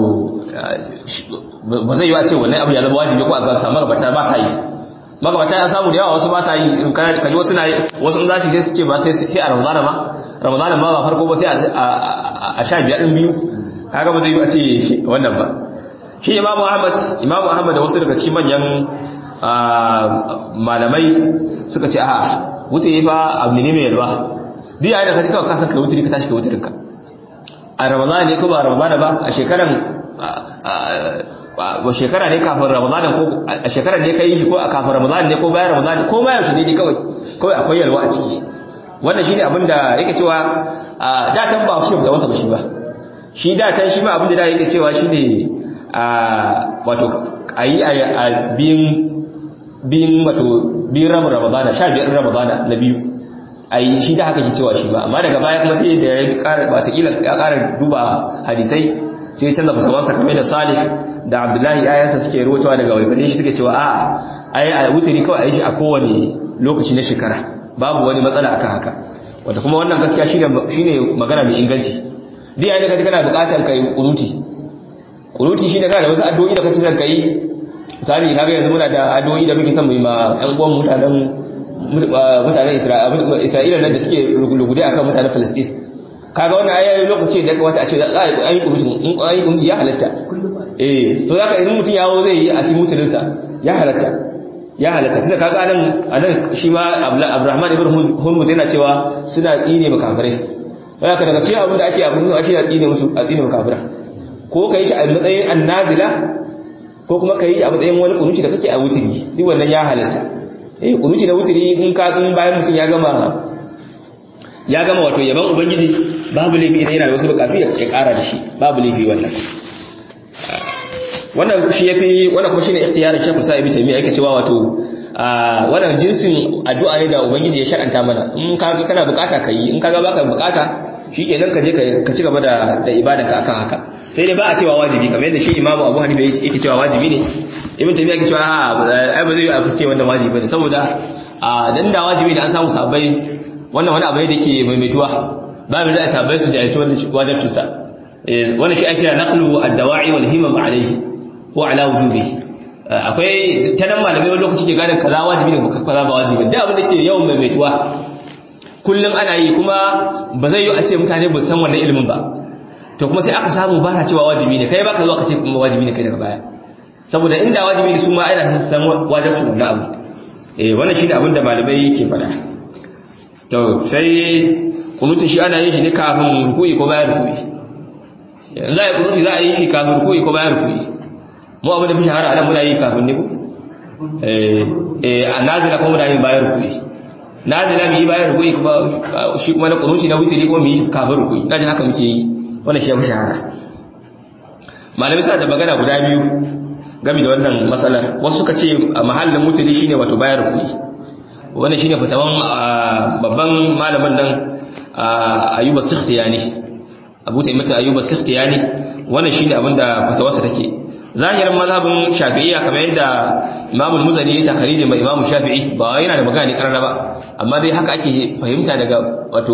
ba zai yi a ce wannan abu ya zama wajibi ko a ga samu magabata ba sa yi magabata ya samu da yawa wasu ba sa yi kaji wasu na wasu in za su sai su ce ba sai sai a Ramadana ma Ramadana ma ba farko ba sai a sha biyar din biyu kaga ba zai yi a ce wannan ba shi imamu ahmad imamu ahmad da wasu daga cikin manyan malamai suka ce a wuce fa abu ne mai yalwa duk yayin da ka kawai kasan ka wuce ka tashi ka wuce ka a ramadana ne ko ba ramadana ba a shekaran ba shekara ne kafin ramadana ko a shekaran ne ka yi shi ko a kafin ramadana ne ko bayan ramadana ko ma yaushe ne kawai kawai akwai yalwa a ciki wannan shine abin da yake cewa da can ba shi ba wasa ba shi ba shi da can shi ma abin da yake cewa shine a wato a yi a biyun wato biyun ramin ramadana sha biyar ramadana na biyu a yi shi da haka ke cewa shi ba amma daga baya kuma sai da ya kara watakila ya kara duba hadisai sai ya canza fasawansa kamar da salih da abdullahi ayansa suke ruwatawa daga waibare shi suke cewa a a yi a wuturi kawai a yi shi a kowane lokaci na shekara babu wani matsala akan haka wanda kuma wannan gaskiya shine magana mai inganci duk yayin da kaji kana bukatar kai kunuti kunuti shine kana da wasu addu'o'i da kake son kai misali kaga yanzu muna da addu'o'i da muke son mu yi ma ƴan uwan mutanen mutanen Isra'ila nan da suke lugude akan mutanen Palestine kaga wannan ayi lokaci da kamata a ce za a yi kunuti in an yi kunuti ya halatta eh to zaka idan mutum yawo zai yi a cikin mutunin sa ya halatta ya halatta tunda kaga anan anan shi ma Abdurrahman ibn Hurmuz yana cewa suna tsine makafirai haka daga cikin abin da ake abin da ake tsine musu a tsine makafirai ko ka yi shi a matsayin annazila ko kuma ka yi shi a matsayin wani kunuci da kake a wutiri duk wannan ya halatta eh kunuci da wutiri in ka in bayan mutum ya gama ya gama wato yaban ubangiji babu laifi idan yana da wasu bukatu ya kara da shi babu laifi wannan wannan shi yafi wannan kuma shine ikhtiyarin Sheikh Musa Ibn Taymiyyah yake cewa wato wannan jinsin addu'a ne da ubangiji ya shar'anta mana in ka kana bukata kai in kaga baka bukata shikenan ka je ka ci gaba da da ibadanka akan haka sai dai ba a cewa wajibi kamar yadda shi imamu abu hanifa yake cewa wajibi ne ibn taymiya yake cewa ai ba zai yi a ce wannan wajibi ne saboda a dan da wajibi da an samu sabai wannan wani abu ne da ke maimaituwa ba mu da sabai su da wannan wajibcin sa wannan shi ake kira naqlu ad-dawa'i wal himam alayhi ko ala wujubi akwai ta nan malamai wani lokaci ke gane kaza wajibi ne kaza ba wajibi da abin da ke yawan maimaituwa kullum ana yi kuma ba zai yi a ce mutane ba san wannan ilimin ba to kuma sai aka samu ba ta cewa wajibi ne kai baka zuwa ka ce kuma wajibi ne kai daga baya saboda inda wajibi ne su ma aina san wajibcin wannan abu eh wannan shine abin da malamai ke faɗa to sai kunutun shi ana yin shi ne kafin ruku'i ko bayan ruku'i yanzu za a yi kunuti za a yi shi kafin ruku'i ko bayan ruku'i mu abin da fi shahara anan muna yi kafin ne ko eh a nazila kuma muna yin bayan ruku'i nazila mu yi bayan ruku'i kuma shi kuma na kunuti na wutiri kuma mu yi kafin ruku'i na ji haka muke yi wannan shi ya fi shahara malamai suna da magana guda biyu game da wannan matsalar wasu suka ce a mahallin wutiri shine wato bayan ruku'i wannan shine fatawan babban malamin nan ayuba sikhtiyani abu ta imata ayuba sikhtiyani wannan shine abinda fatawarsa take zahirin mazhabin shafi'iyya kamar yadda Imam al-Muzani ya takharije mai Imam Shafi'i ba yana da magana ne karara ba amma dai haka ake fahimta daga wato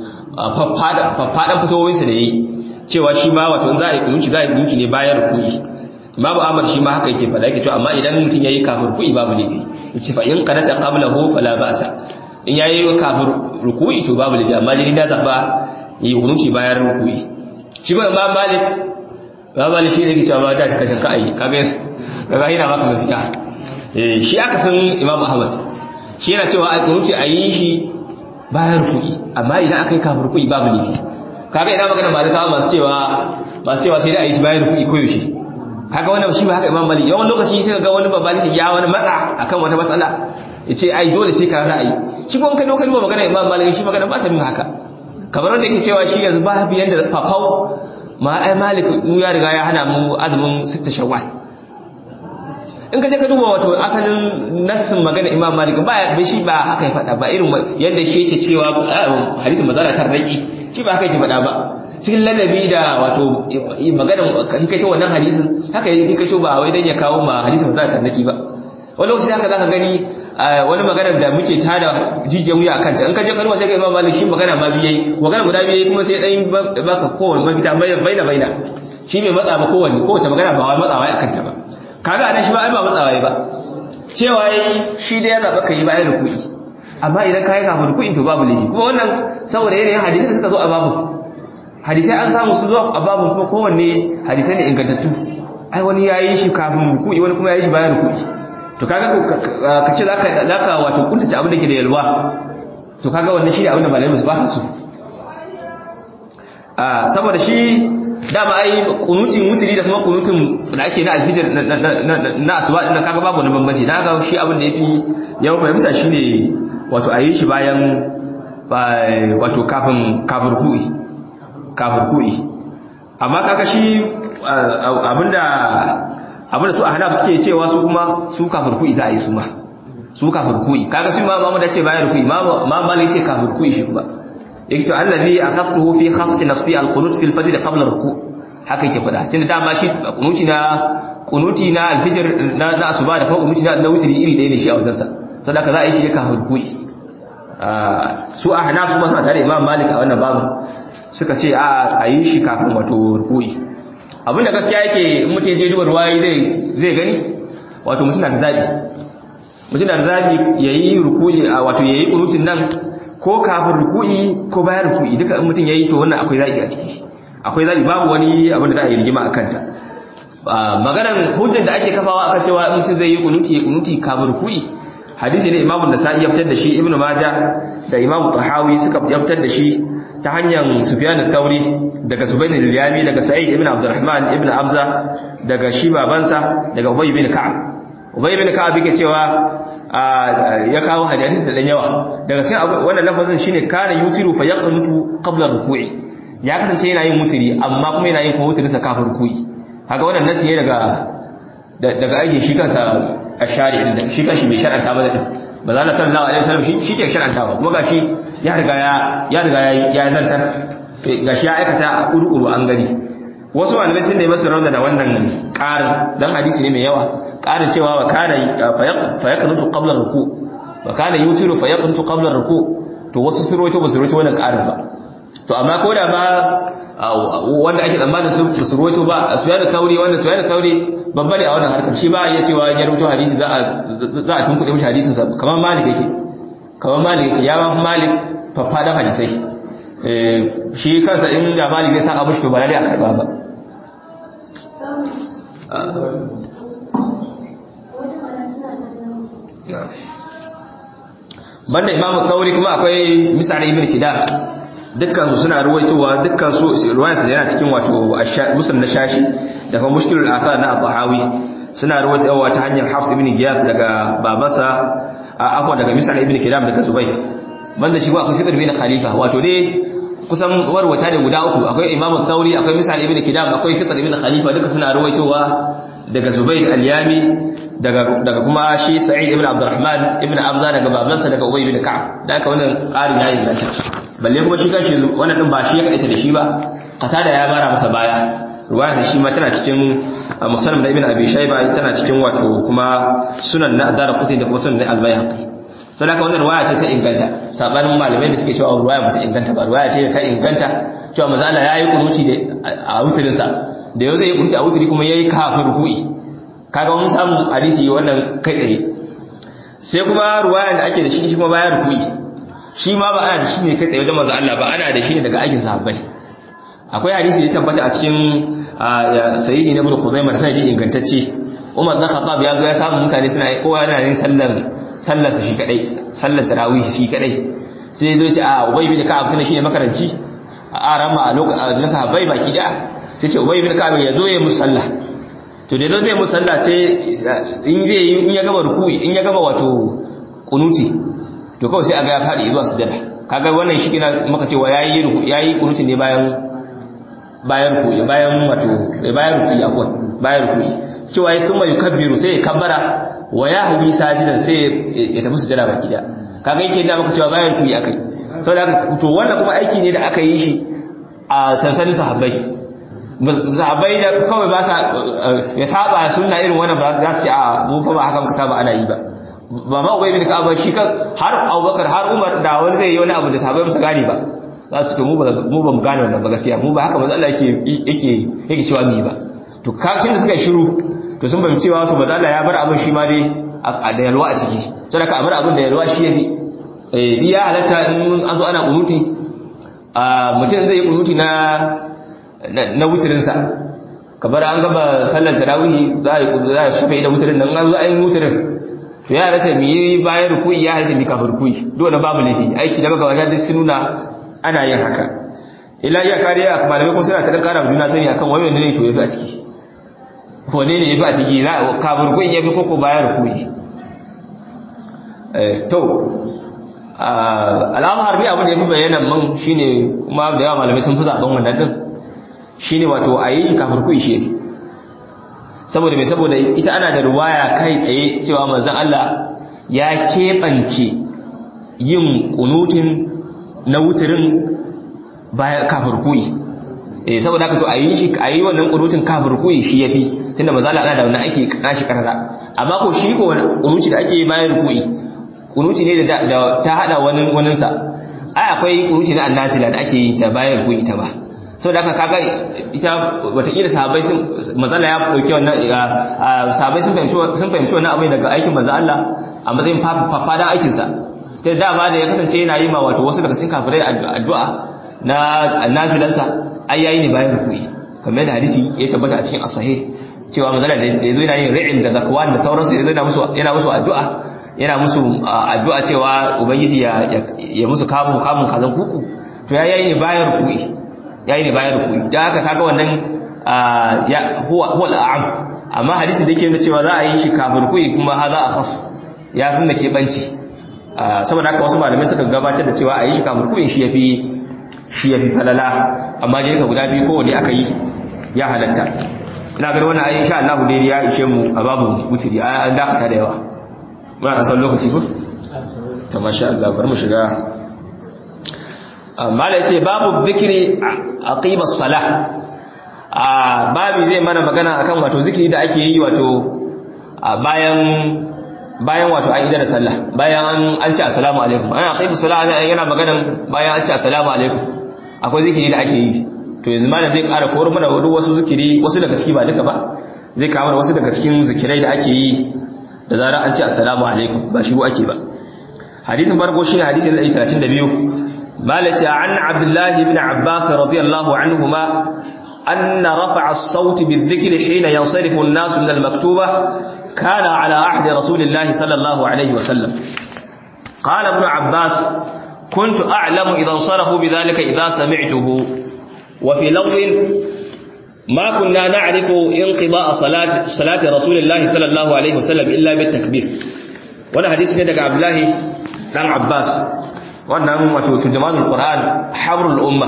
faffadan fatawoyinsa da yayi cewa shi ma wato in za a yi kunuci za a yi kunuci ne bayan rukuni Imam Ahmad shi ma haka yake faɗa yake cewa amma idan mutum yayi kafir rukuni babu laifi yace fa in qanata qablahu fala ba'sa in yayi kafir ruku'i to babu laifi amma dai da zaba yi kunuci bayan ruku'i shi ba Imam Malik ba malik shi ne ke cewa ba da ta kashin ka'ayi kaga kaga yana maka mafita eh shi aka san Imam Ahmad shi yana cewa a kunuci a yi shi bayan ruku'i amma idan aka yi kafir ruku'i babu laifi kaga ina magana malikawa masu cewa masu cewa sai da a yi shi bayan ruku'i ko yaushe kaga wannan shi ba haka Imam Malik yawan lokaci sai ga wani babban ya wani matsa akan wata matsala yace ai dole sai ka za a yi shi kuma kai lokacin ba magana Imam Malik shi magana ba ta nuna haka kamar wanda yake cewa shi yanzu ba biyan da fafau ma ai Malik mu ya riga ya hana mu azumin sitta shawwal in ka je ka duba wato asalin nassin magana Imam Malik ba shi ba haka ya faɗa ba irin yadda shi yake cewa hadisin mazala tarraki shi ba haka yake faɗa ba cikin lalabi da wato maganan kan kai ta wannan hadisin haka yake kai to ba wai dan ya kawo ma hadisin mazala tarraki ba wani lokaci haka zaka gani wani magana da muke tada jijiyar wuya akan ta in ka je kalma sai ga Imam Malik shi magana ma biye magana guda biye kuma sai dan baka kowanne mafita baina baina shi bai matsa ba kowanne kowace magana ba wai matsawa akan ta ba kaga anan shi ba ai ba matsawa ba cewa yi shi da ya zaba kai bayan ruku'i amma idan kai kafin ruku'in to babu laifi kuma wannan saboda yanayin hadisi da suka zo a babu hadisai an samu su zo a babu kuma kowanne hadisai ne ingantattu ai wani yayi shi kafin ruku'i wani kuma yayi shi bayan ruku'i to kaga ka ce zaka zaka wato kuntace abin da ke da yalwa to kaga wannan shi ne abin da malamai su ba su a saboda shi dama ai kunutin mutuli da kuma kunutin da ake na alfijir na asuba din kaga babu wani bambanci dan haka shi abin da yafi yawan fahimta shine wato ayi shi bayan wato kafin kafin ruku'i kafin ruku'i amma kaga shi abinda abinda su ahnaf suke cewa su kuma su kafin ruku'i za a yi su ma su kafin ruku'i kaga su ma Muhammad ya ce bayan ruku'i ma Malik ce kafin ruku'i shi kuma yake cewa allazi akhadtuhu fi khassati nafsi alqunut fi alfajr qabla ruku haka yake fada sai da dama shi kunuti na kunuti na alfajr na na asuba da kuma kunuti na na wutri iri ɗaya ne shi a wajen sa sadaka za a yi shi kafin ruku'i su ahnaf su masa tare imam malik a wannan babu suka ce a a yi shi kafin wato ruku'i abinda gaskiya yake in mutum ya je duba ruwayi zai zai gani wato mutum na da zabi mutum na da zabi yayi ruku'i wato yayi kunutin nan ko kafin ruku'i ko bayan ruku'i duka in mutum yayi to wannan akwai zabi a ciki akwai zabi babu wani abin da za a yi rigima akan ta maganar hujjar da ake kafawa akan cewa in mutum zai yi kunuti ya kunuti kafin ruku'i hadisi ne imamu da sa'i ya fitar da shi ibnu majah da imamu tahawi suka fitar da shi ta hanyar sufyan al-thawri daga subayn al-yami daga sa'id ibn abdurrahman ibn abza daga shi babansa daga ubay ibn ka'ab ubay ibn ka'ab yake cewa ya kawo hadisi da dan yawa daga cikin wannan lafazin shine kana yutiru fa yaqnutu qabla ruku'i ya kasance yana yin mutiri amma kuma yana yin kuma mutiri sa kafin ruku'i kaga wannan nasi ne daga daga aikin shi kansa ashari din shi kanshi bai shar'anta ba din manzo Allah sallallahu alaihi wasallam shi shi ke shar'anta ba kuma gashi ya riga ya ya riga ya zartar gashi ya aikata a kuru an gani wasu malamai sun nemi su rauna da wannan ƙarin dan hadisi ne mai yawa ƙarin cewa wa kana fa yaqnutu qabla ruku wa kana yutiru fa yaqnutu qabla ruku to wasu sun rawaito ba su rawaito wannan ƙarin ba to amma ko da ba wanda ake tsammanin su su rawaito ba su yana tauri wanda su yana tauri babba ne a wannan harkar shi ba ya cewa ya rawaito hadisi za a za a tunkuɗe mishi hadisin sa kamar malik yake kamar malik yake ya ba malik faffadan hadisai shi kansa in da malik zai saka mushi to ba lalle a karba ba banda imamu kauri kuma akwai misal ibn kidam dukkan su suna ruwaitowa dukkan su ruwayan su yana cikin wato muslim na shashi da kuma mushkilul athar na abahawi suna ruwaitowa ta hanyar hafs ibn giyab daga babansa a afwa daga misal ibn kidam daga zubayr banda shi akwai fikr bin khalifa wato dai kusan warwata ne guda uku akwai imamu kauri akwai misal ibn kidam akwai fikr ibn khalifa duka suna ruwaitowa daga zubayr al-yami daga daga kuma shi Sa'id ibn Abdurrahman ibn Abza daga babansa daga Ubay ibn Ka'ab da haka wannan ƙarin ya inganta balle kuma shi kanshi wannan din ba shi ya kaita da shi ba qatada ya bara masa baya ruwaya shi ma tana cikin musannaf da ibn Abi Shayba tana cikin wato kuma sunan na Darqutni da kuma sunan na Al-Baihaqi sai haka wannan ruwaya ce ta inganta sabanin malamai da suke cewa ruwaya ba ta inganta ba ruwaya ce ta inganta cewa manzo Allah yayi kunuci da a wutirin sa da yau zai yi kunuci a wutiri kuma yayi kafin ruku'i kaga mun samu hadisi wannan kai tsaye sai kuma ruwayan da ake da shi shi kuma bayan ruku'i shi ma ba ana da shi ne kai tsaye wajen manzo Allah ba ana da shi ne daga aikin sahabbai akwai hadisi da ya tabbata a cikin sahihi na Ibn Khuzaimah sai ingantacce Umar dan Khattab ya zo ya samu mutane suna kowa yana yin sallar sallar su shi kadai sallar tarawih shi kadai sai ya zo ce a Ubay bin Ka'ab tana shine makaranci a arama a lokacin na sahabbai baki da sai ce Ubay bin Ka'ab ya zo ya musalla to da zai musalla sai in zai yi in ya gaba ruku'i in ya gaba wato kunuti to kawai sai aga ya fadi zuwa sujada kaga wannan shi kina maka cewa yayi yayi kunuti ne bayan bayan ruku'i bayan wato bayan ruku'i afwan bayan ruku'i cewa ya kuma yukabbiru sai ya kabbara wa ya hubi sajidan sai ya tafi sujada baki da kaga yake da maka cewa bayan ruku'i akai saboda to wannan kuma aiki ne da aka yi shi a sansanin sahabbai zabai da kawai ba sa ya saba sunna irin wannan ba za su a mu fa ba haka muka saba ana yi ba ba ma ubay bin ka'aba shi kan har Abubakar har Umar da wani zai yi wani abu da sahabbai ba su gane ba za su ce mu ba mu ba mu gane wannan ba gaskiya mu ba haka manzo Allah yake yake yake cewa mu yi ba to kakin da suka yi shiru to sun bayyana cewa to manzo Allah ya bar abin shi ma dai da yalwa a ciki to da ka amara abin da yalwa shi yafi eh ya halatta in an zo ana kunuti a mutum zai yi kunuti na na wutirinsa kamar an gaba sallar tarawihi za a yi kudu za a shafa da wutirin nan an zo an yi wutirin to ya halatta mu yi bayan rukui ya halatta mu kafin rukui dole babu laifi aiki da baka wajen sun nuna ana yin haka ila iya kariya a malamai ko suna ta dan kara juna sani akan wani ne to yafi a ciki wane ne yafi a ciki za a kafin rukui yafi koko bayan rukui to al'amar bi abin da yafi bayyana man shine kuma da yawa malamai sun fi zaben wannan din shi ne wato a yi shi kafin ku ishe saboda mai saboda ita ana da ruwaya kai tsaye cewa manzan Allah ya keɓance yin kunutin na wutirin kafin ku'i eh saboda haka to a yi shi a yi wannan kunutin kafin ku'i shi yafi tunda manzan Allah da wannan ake nashi karara amma ko shi ko kunuti da ake bayan ku'i kunuti ne da ta hada wani waninsa ai akwai kunuti na annatila da ake yi ta bayan ku'i ta ba sau da aka kaga ita watakila sahabai sun mazala ya ɗauki wannan sahabai sun fahimci wannan abin daga aikin maza Allah a matsayin fafadan aikinsa ta da dama da ya kasance yana yi ma wato wasu daga cikin kafirai addu'a na nazilansa ai yayi ne bayan rukui kamar yadda hadisi ya tabbata a cikin asahi cewa mazala da ya zo yana yin ri'in da zakwan da sauransu ya zo yana musu addu'a yana musu addu'a cewa ubangiji ya musu kamun kamun kazan kuku to ya yayi ne bayan rukui yayi ne bayan rukui da haka kaga wannan ya huwa huwa al'am amma hadisi da yake nuna cewa za a yi shi kafin rukui kuma hadha akhas ya nuna ke banci saboda haka wasu malamai suka gabatar da cewa a yi shi kafin rukui shi yafi shi yafi falala amma dai ka guda biyu kowanne aka yi ya halatta ina ganin wannan ayi insha Allah dai ya ishe mu a babu mutiri an dakata da yawa muna da san lokaci ko to masha Allah bari mu shiga mala yace babu zikiri aqiba salah a babu zai mana magana akan wato zikiri da ake yi wato bayan bayan wato an idar da sallah bayan an ce assalamu alaikum ana aqiba salah yana magana bayan an ce assalamu alaikum akwai zikiri da ake yi to yanzu malam zai ƙara koro mana wasu zikiri wasu daga ciki ba duka ba zai kawo wasu daga cikin zikirai da ake yi da zarar an ce assalamu alaikum ba shiru ake ba hadisin farko shine hadisi na 132 malaka an abdullahi ibn abbas radiyallahu anhuma anna rafa'a as-sawt bi-dhikri hina yansarifu an-nas min al-maktuba kana ala ahdi rasulillahi sallallahu alayhi wa sallam qala ibn abbas كنت أعلم إذا انصرفوا بذلك إذا سمعته وفي لفظ ما كنا نعرف انقضاء صلاة, صلاة رسول الله صلى الله عليه وسلم إلا بالتكبير وانا حديث ندك عبد الله بن عباس وانا أمة ترجمان القرآن حبر الأمة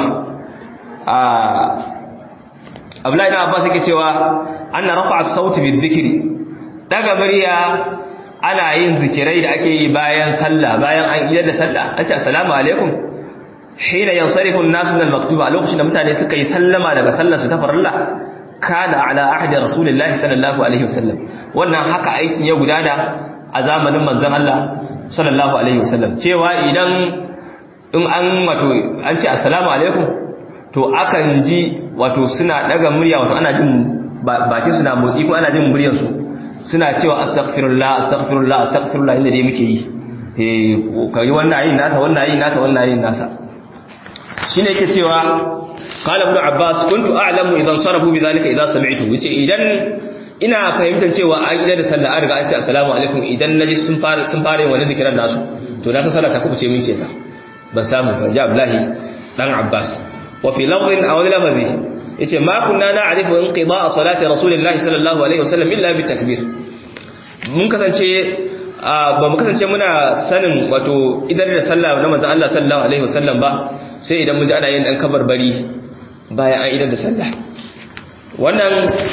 عبد الله بن عباس كتوا أن رفع الصوت بالذكر daga murya ana yin zikirai da ake yi bayan sallah bayan an idar da sallah an ce assalamu alaikum hina yansarifu an-nasu min al-maktuba a lokacin da mutane suka yi sallama daga sallar su ta farilla kana ala ahdi rasulillahi sallallahu alaihi wasallam wannan haka aikin ya gudana a zamanin manzon Allah sallallahu alaihi wasallam cewa idan in an wato an ce assalamu alaikum to akan ji wato suna daga murya wato ana jin bakin suna motsi ko ana jin muryar su suna cewa astaghfirullah astaghfirullah astaghfirullah inda dai muke yi eh kai wannan yin nasa wannan yin nasa wannan yin nasa shine yake cewa qala ibn abbas kuntu a'lamu idan sarafu bidhalika idan sami'tu yace idan ina fahimtar cewa an ida da sallah an riga an ce assalamu alaikum idan naji sun fara sun fara yin wani zikiran nasu to na san sallah ta kubuce min kenan ban samu ban ji abdullahi dan abbas wa fi lafdhin aw lafzi yace ma kunna na'rifu inqida'a salati rasulillahi sallallahu alaihi wasallam illa bitakbir mun kasance ba mu kasance muna sanin wato idan da sallah na manzon Allah sallallahu alaihi wasallam ba sai idan mun ji ana yin dan kabarbari bayan an idan da sallah wannan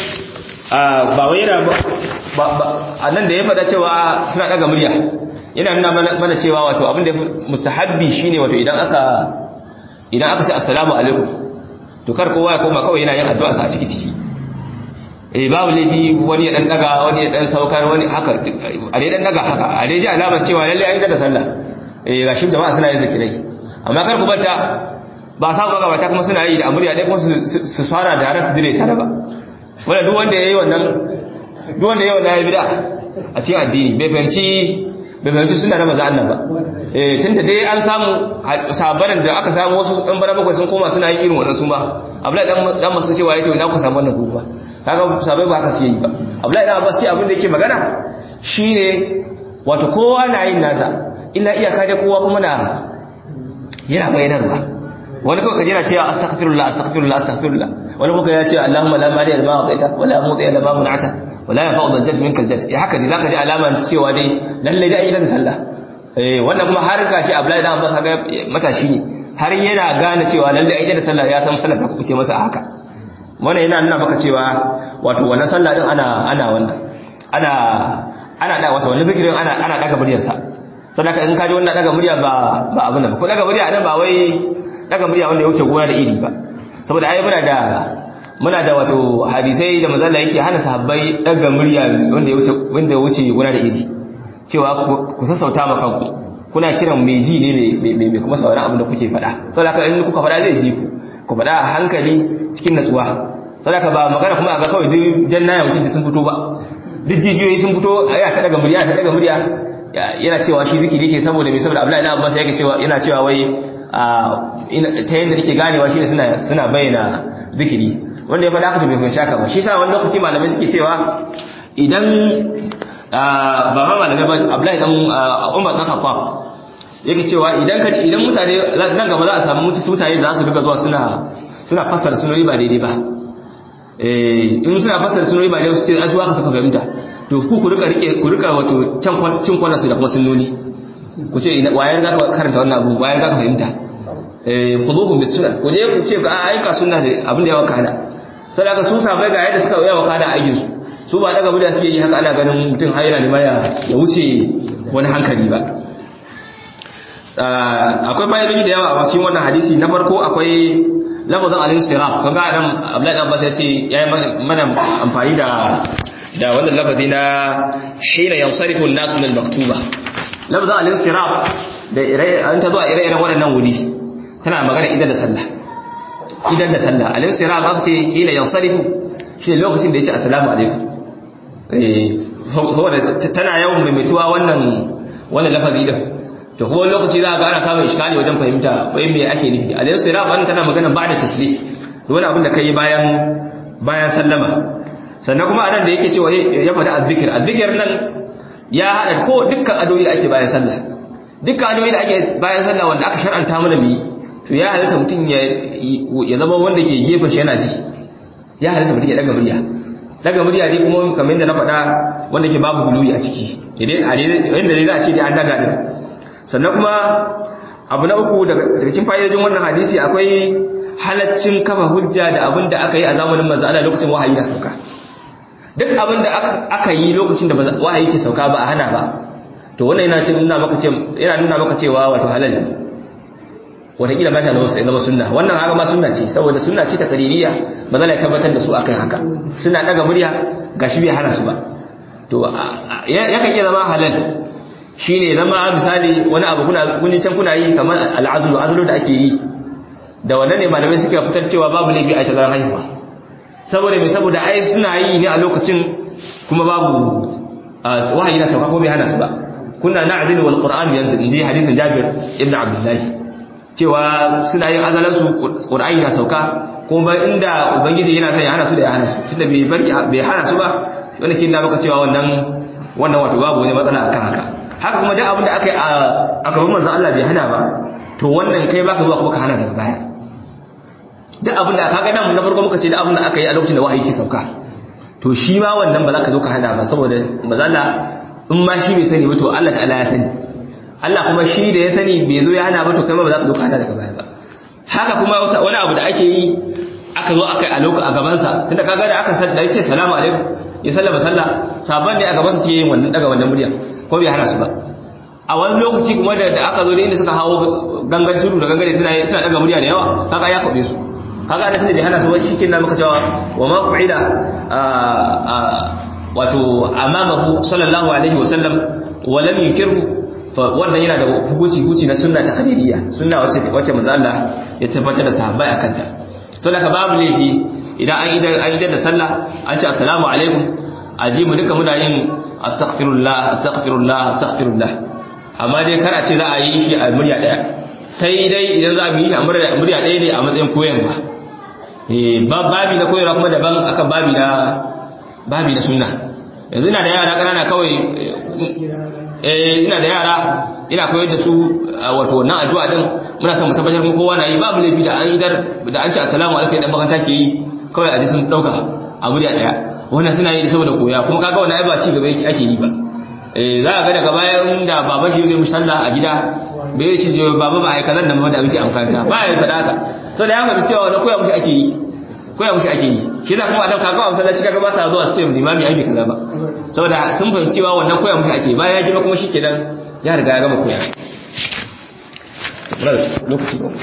ba wai yana ba a nan da ya faɗa cewa suna ɗaga murya yana nuna mana cewa wato abinda mustahabbi shine wato idan aka idan aka ce assalamu alaikum to kar kowa ya koma kawai yana yin addu'a sa a ciki ciki eh babu laifi wani ya dan daga wani ya dan saukar wani haka a dai dan daga haka a dai ji alamar cewa lalle an yi da sallah eh gashin jama'a suna yin zikirai amma kar ku bata ba sa ga gabata kuma suna yi da amuriya dai kuma su fara da har su dire tare ba wanda duk wanda yayi wannan duk wanda yayi wannan ya bid'a a cikin addini bai fahimci bai fahimci suna da maza annan ba eh tunda dai an samu sabaran da aka samu wasu dan bara bakwai sun koma suna yin irin wannan su ma Abdullahi dan dan masu cewa yace ina ku samu wannan kuma kaga sabai ba haka su yi ba Abdullahi dan Abbas sai abin da yake magana shine wato kowa na yin nasa illa iyaka dai kowa kuma na yana bayanarwa wani kawai kaji yana cewa astaghfirullah astaghfirullah astaghfirullah wani kuma ya ce Allahumma la mali al-ma ataita wa la muti al-ma mun'ata wa la yanfa'u al-jadd minka al-jadd ya haka dai zaka ji alaman cewa dai lalle dai ayyukan sallah eh wannan kuma har gashi Abdullahi dan Abbas ga matashi ne har yana gane cewa lalle ayyukan sallah ya san sallah ta kuce masa haka wannan yana nuna maka cewa wato wannan sallah din ana ana wannan ana ana da wato wannan zikirin ana ana daga muryarsa sadaka in ka ji wannan daga murya ba ba abin da ba ko daga murya nan ba wai daga murya wanda ya wuce gona da iri ba saboda ai muna da muna da wato hadisai da manzon yake hana sahabbai daga murya wanda ya wuce wanda ya wuce gona da iri cewa ku sassauta ma kanku kuna kiran mai ji ne mai kuma sauran abin da kuke faɗa saboda in kuka faɗa zai ji ku ku faɗa a hankali cikin natsuwa saboda ba magana kuma a ga kawai duk jannaya mutum sun fito ba duk jijiyoyi sun fito ya ta daga murya ta daga murya yana cewa shi zikiri yake saboda mai saboda Abdullahi ibn Abbas yake cewa yana cewa wai ta yadda nake ganewa shine suna suna bayyana zikiri wanda ya faɗa haka bai fahimci haka ba shi sa wani lokaci malamai suke cewa idan ba ma malamai ba Abdullahi dan Umar dan Khattab yake cewa idan ka idan mutane nan gaba za a samu mutu mutane da za su riga zuwa suna suna fassara sunori ba daidai ba eh in suna fassara sunori ba daidai su ce azuwa ka saka fahimta to ku ku rika rike ku rika wato can cin kwanan su da kuma sunnoni ku ce wayar ga ka karanta wannan abu wayar ga ka fahimta eh khuduhum bis sunnah ku je ku ce ga ayyuka sunna ne abin da ya wakana sai aka su sabai ga yadda suka yawa wakana aikin su su ba daga buda suke yi haka ana ganin mutum haila ne ya ya wuce wani hankali ba akwai bayanai da yawa a cikin wannan hadisi na farko akwai lafazin al-insiraf kaga nan Abdullahi Abbas ya ce yayi mana amfani da da wannan lafazi na hina yansarifu an-nasu lil maktuba lafazin al-insiraf da ire an ta zuwa ire-iren waɗannan wuri tana magana idan da sallah idan da sallah al-insiraf aka ce hina yansarifu shi lokacin da yace assalamu alaikum eh tana yawan maimaituwa wannan wannan lafazi din to kuma lokaci za ga ana samun iskali wajen fahimta wai me ake nufi alayhi sirab an tana magana ba da taslim wani abin da kai bayan bayan sallama sannan kuma anan da yake cewa ya faɗi azzikir azzikir nan ya haɗa ko dukkan adoyi da ake bayan sallah dukkan adoyi da ake bayan sallah wanda aka shar'anta mana bi to ya halitta mutum ya ya zama wanda ke gefen shi yana ji ya halitta mutum ya daga murya daga murya dai kuma kamar yadda na faɗa wanda ke babu guluwi a ciki yadda dai za a ce dai an daga din sannan kuma abu na uku daga cikin fa'idojin wannan hadisi akwai halaccin kafa hujja da abin da aka yi a zamanin manzo Allah lokacin wahayi na sauka duk abin da aka yi lokacin da wahayi ke sauka ba a hana ba to wannan yana nuna maka ce yana nuna maka cewa wato halal ne wataƙila ba ta zama sunna wannan haka ma sunna ce saboda sunna ce ta kaririya ba za a tabbatar da su akan haka suna daga murya gashi bai hana su ba to yakan iya zama halal shine zama misali wani abu kuna kuni can kuna yi kamar al'azlu azlu da ake yi da wannan ne malamai suka fitar cewa babu laifi a tazarar haihuwa saboda mai saboda ai suna yi ne a lokacin kuma babu wahayi na sauka ko bai hana su ba kunna na'zilu wal qur'an yanzu inji hadithin Jabir ibn Abdullah cewa suna yin azalan su qur'ani na sauka kuma inda ubangiji yana son ya hana su da ya hana su tunda bai bar bai hana su ba wanda kin da maka cewa wannan wannan wato babu wani matsala akan haka haka kuma duk abin da aka yi a gaban manzon Allah bai hana ba to wannan kai baka zuwa kuma ka hana daga baya duk abin da kaga nan na farko muka ce duk abin da aka yi a lokacin da wahayi ke sauka to shi ma wannan ba za ka zo ka hana ba saboda mazalla in ma shi bai sani ba to Allah ta'ala ya sani Allah kuma shi da ya sani bai zo ya hana ba to kai ma ba za ka zo ka hana daga baya ba haka kuma wani abu da ake yi aka zo aka yi a lokacin a gabansa tunda kaga da aka sadda ya ce salamu alaikum ya sallama sallah sabon ne a gabansa sai yin wannan daga wannan murya ko bai hana su ba a wani lokaci kuma da aka zo da inda suka hawo gangan tudu da gangare suna suna daga murya da yawa kaga ya kwabe su kaga da sanin bai hana su ba cikin na muka cewa wa ma fa'ila wato amamahu sallallahu alaihi wa sallam wa lam yunkiru wannan yana da hukunci hukunci na sunna taqririyya sunna wacce wacce manzo Allah ya tabbatar da sahabbai akan ta to da babu laifi idan an idan an idan da sallah an ce assalamu alaikum aji mu duka muna yin astaghfirullah astaghfirullah astaghfirullah amma dai kar a ce za a yi shi a murya daya sai dai idan za mu yi shi a murya daya ne a matsayin koyarwa eh babi na koyarwa kuma daban akan babi na babi na sunna yanzu ina da yara kanana kawai eh ina da yara ina koyar da su wato wannan addu'a din muna son mu tabbatar mu kowa na yi babu laifi da an idar da an ce assalamu alaikum dan bakanta ke yi kawai a ji sun dauka a murya daya wannan suna yi saboda koya kuma kaga wannan ai ba ci gaba yake ake yi ba eh za ka ga daga bayan da baba shi zai musalla a gida bai yi ci baba ba ai kazan nan ba da muke amfanta ba ya faɗa haka so da ya fahimci cewa wannan koya mushi ake yi koya mushi ake yi shi za kuma adam kaga a masallaci kaga ba sa zuwa su ce limami ai bai kaza ba saboda sun fahimci cewa wannan koya mushi ake bayan ya girma kuma shikenan ya riga ya gama koya lokaci ba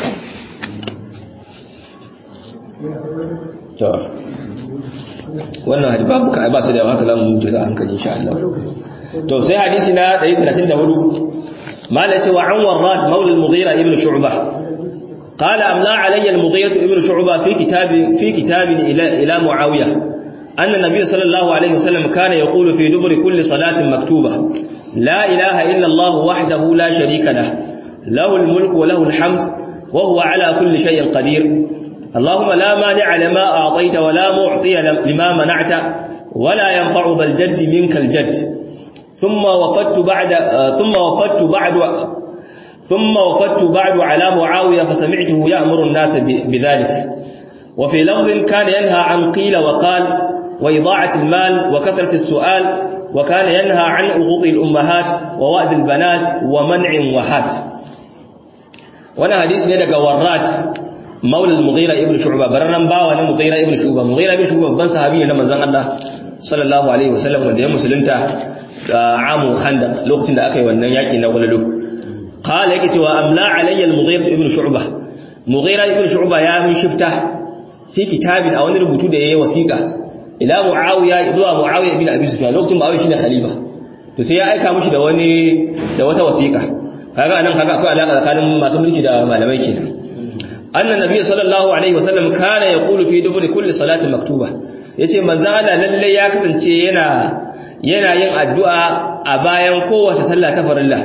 to wannan hadisi babu ka ba su da haka zamu mutu a hankali insha Allah to sai hadisi na 134 mala ce wa an warrad maula al-mughira ibn shu'bah قال أملا علي المغيرة ابن شعبة في كتاب في كتاب إلى إلى معاوية أن النبي صلى الله عليه وسلم كان يقول في دبر كل صلاة مكتوبة لا إله إلا الله وحده لا شريك له له الملك وله الحمد وهو على كل شيء قدير اللهم لا مانع لما أعطيت ولا معطي لما منعت ولا ينفع ذا الجد منك الجد ثم وفدت بعد ثم وفدت بعد ثم وفدت بعد على معاوية فسمعته يأمر الناس بذلك وفي لفظ كان ينهى عن قيل وقال وإضاعة المال وكثرة السؤال وكان ينهى عن عقوق الأمهات ووأد البنات ومنع وهات وانا حديث ندق ورات مولى المغيرة ابن شعبة بررن باوى المغيرة ابن شعبة مغيرة ابن شعبة بن صحابي لما زن الله صلى الله عليه وسلم wanda ya musulunta amu khandaq lokacin da aka yi wannan yaki na gwalalo قال yake cewa amla alayya al-mughira ibn shu'bah mughira ibn shu'bah ya min shifta fi kitabin a wani rubutu da yayi wasiqa ila muawiya zuwa muawiya ibn abi sufyan lokacin muawiya shine khalifa to sai ya aika mishi da wani da wata wasiqa kaga anan kaga akwai alaka tsakanin masu mulki da malamai kenan anna nabiy sallallahu alaihi wasallam kana yaqulu fi duburi kulli salatin maktuba yace manzo Allah lalle ya kasance yana yana yin addu'a a bayan kowace sallah ta farilla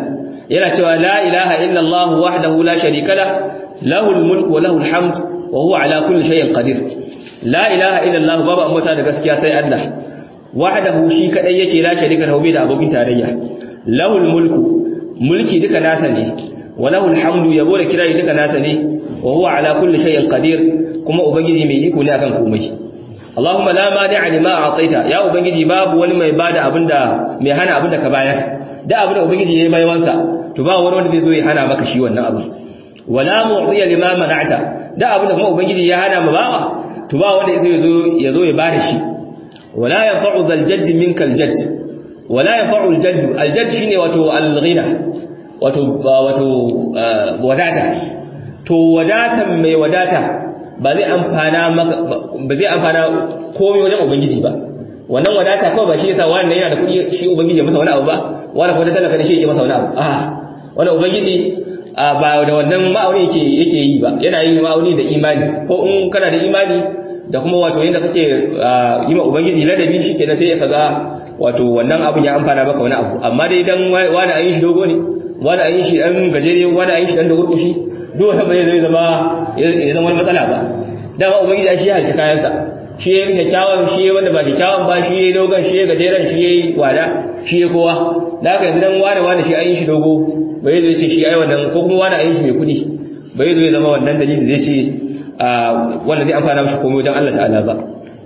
yana cewa la ilaha illa Allah wahdahu la sharika lah lahul mulku wa lahul hamd wa huwa ala kulli shay'in qadir la ilaha illa Allah babu ambata da gaskiya sai Allah wahdahu shi kadai yake la sharika lahu da abokin tarayya lahul mulku mulki duka nasa ne wa lahul hamdu yabo da kirari duka nasa ne wa huwa ala kulli shay'in qadir kuma ubangiji mai iko ne akan komai Allahumma la mani'a lima a'taita ya ubangiji babu wani mai bada abinda mai hana abinda ka bayar da abinda ubangiji yayi baiwansa to ba wani wanda zai zo ya hana maka shi wannan abu wala mu'tiya lima mana'ta da abinda kuma ubangiji ya hana ma bawa to ba wanda zai zo ya zo ya bada shi wala yanfa'u dhal jadd minka al jadd wala yanfa'u al jadd al jadd shine wato al ghina wato wato wadata to wadatan mai wadata ba zai amfana maka ba zai amfana komai wajen ubangiji ba wannan wadata kawai ba shi yasa wannan yana da kuɗi shi ubangiji ya masa wani abu ba wani kuma talaka ne shi ya masa wani abu a wannan ubangiji ba da wannan ma'auni yake yake yi ba yana yin ma'auni da imani ko in kana da imani da kuma wato yanda kake yi ma ubangiji ladabi shikenan sai ka ga wato wannan abun ya amfana maka wani abu amma dai dan wani ayin shi dogo ne wani ayin shi dan gajere wani ayin shi dan dogurkushi duk wata bai zai zama ya zama wani matsala ba dama ubangiji shi ya halci kayansa shi ya kyakkyawan shi ya wanda ba kyakkyawan ba shi ya dogon shi ya gajeren shi ya wada shi ya kowa da haka yanzu dan wane wane shi ayin shi dogo bai zai ce shi ai wannan ko kuma wane ayin shi mai kudi bai zai zama wannan dalili zai ce wanda zai amfana mishi komai wajen Allah ta'ala ba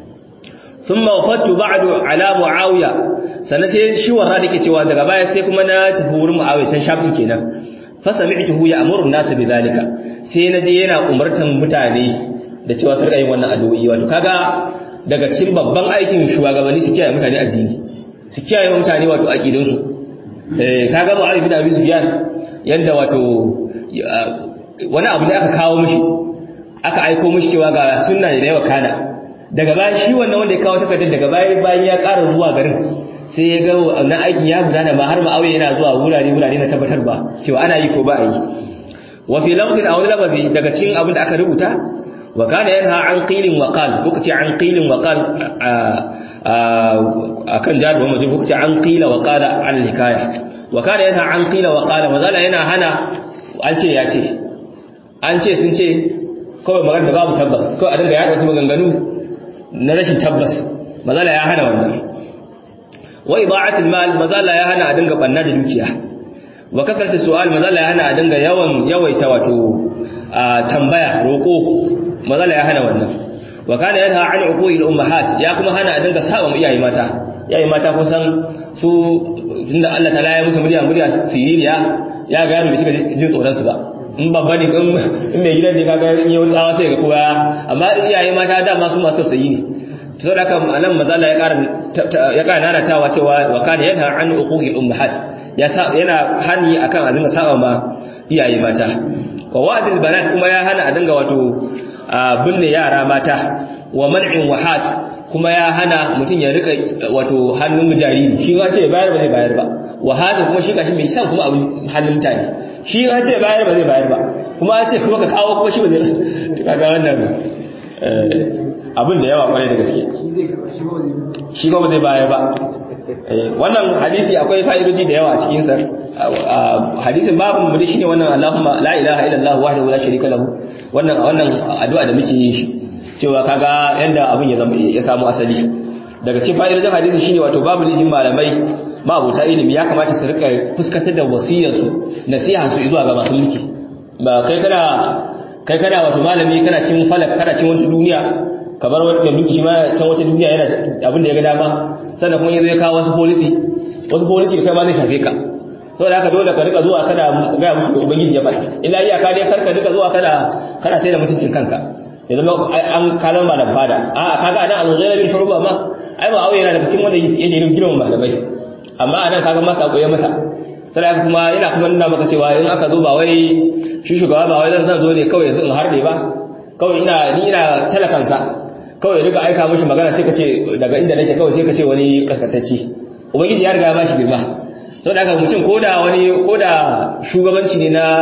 ثم وفدت بعد على معاويه sannan sai shi warra dake cewa daga baya sai kuma na tafi wurin muawiya can shafi kenan fa sami'tuhu ya'muru an-nas bidhalika sai naje yana umartan mutane da cewa su rika yin wannan addu'o'i wato kaga daga cikin babban aikin shugabanni su kiyaye mutane addini su kiyaye mutane wato aqidun su eh kaga muawiya bin abi sufyan yanda wato wani abu ne aka kawo mishi aka aiko mishi cewa ga sunna da yawa kana daga bayan shi wannan wanda ya kawo takardar daga bayan bayan ya ƙara zuwa garin sai ya ga wannan aikin ya gudana ba har ma'auye yana zuwa wurare wurare na tabbatar ba cewa ana yi ko ba a yi wa fi lafzin aw lafazi daga cikin abin da aka rubuta wa kana yanha an qilin wa qal ko kace an qilin wa qal akan jaru wa ko kace an qila wa qala al hikaya wa kana yanha an qila wa qala mazala yana hana an ce ya ce an ce sun ce kawai magana da babu tabbas kawai a dinga yaɗa wasu maganganu na rashin tabbas mazala ya hana wannan wa ida'atul mal mazala ya hana a dinga banna da dukiya wa kasarta su'al mazala ya hana a dinga yawan yawaita wato tambaya roko mazala ya hana wannan wa kana yanha an uqul ummahat ya kuma hana a dinga saba iyaye mata iyaye mata kusan su tunda Allah ta'ala ya musu murya murya siririya ya ga yaro bai cika jin tsoron su ba in babba ne in mai gidan ne kaga in yau tsawa sai ga kowa amma iyaye mata dama su masu tausayi ne sau da haka anan mazala ya ƙara ya ƙara nanatawa cewa wa kana yana an uquqil ummahat ya yana hani akan a dinga saba ma iyaye mata wa wa'dil banat kuma ya hana a dinga wato binne yara mata wa man'in wahat kuma ya hana mutum ya rika wato hannun jariri shi ga ce bayar ba zai bayar ba wahata kuma shi gashi mai san kuma abin hannun mutane shi ga ce bayar ba zai bayar ba kuma ya ce kuma ka kawo kuma shi ba zai kaga wannan abin da yawa kwarai da gaske shi ba zai bayar ba wannan hadisi akwai fa'idoji da yawa a cikin sa hadisin babu mu shine wannan Allahumma la ilaha illallah wahdahu la sharika lahu wannan wannan addu'a da muke yi shi cewa kaga yanda abin ya zama ya samu asali daga cikin fa'idojin hadisi shine wato babu lijin malamai ma'abuta ilimi ya kamata su rika fuskantar da wasiyarsu nasiha su zuwa ga masu mulki ba kai kana kai kana wato malami kana cin falak kana cin wata duniya kamar wanda duki shi ma can wata duniya yana abin da ya ga dama sannan kuma yanzu ya kawo wasu policy wasu policy da kai ma zai shafe ka to da haka dole ka rika zuwa kana ga musu da ubangiji ya faɗa illa iyaka dai karka rika zuwa kana kana sai da mutuncin kanka ya zama an kalan malam fada a kaga anan al-ghayr bin shuruba ma ai ba auye yana daga cikin wanda yake yin girman malamai amma anan kaga masa koyi masa sai kuma yana kuma nuna maka cewa in aka zo ba wai shi shugaba ba wai zan zo ne kawai yanzu in harde ba kawai ina ni ina talakansa kawai riga aika mishi magana sai ka ce daga inda nake kawai sai ka ce wani kaskantacci ubangiji ya riga ya bashi girma sau da aka mutum ko da wani ko da shugabanci ne na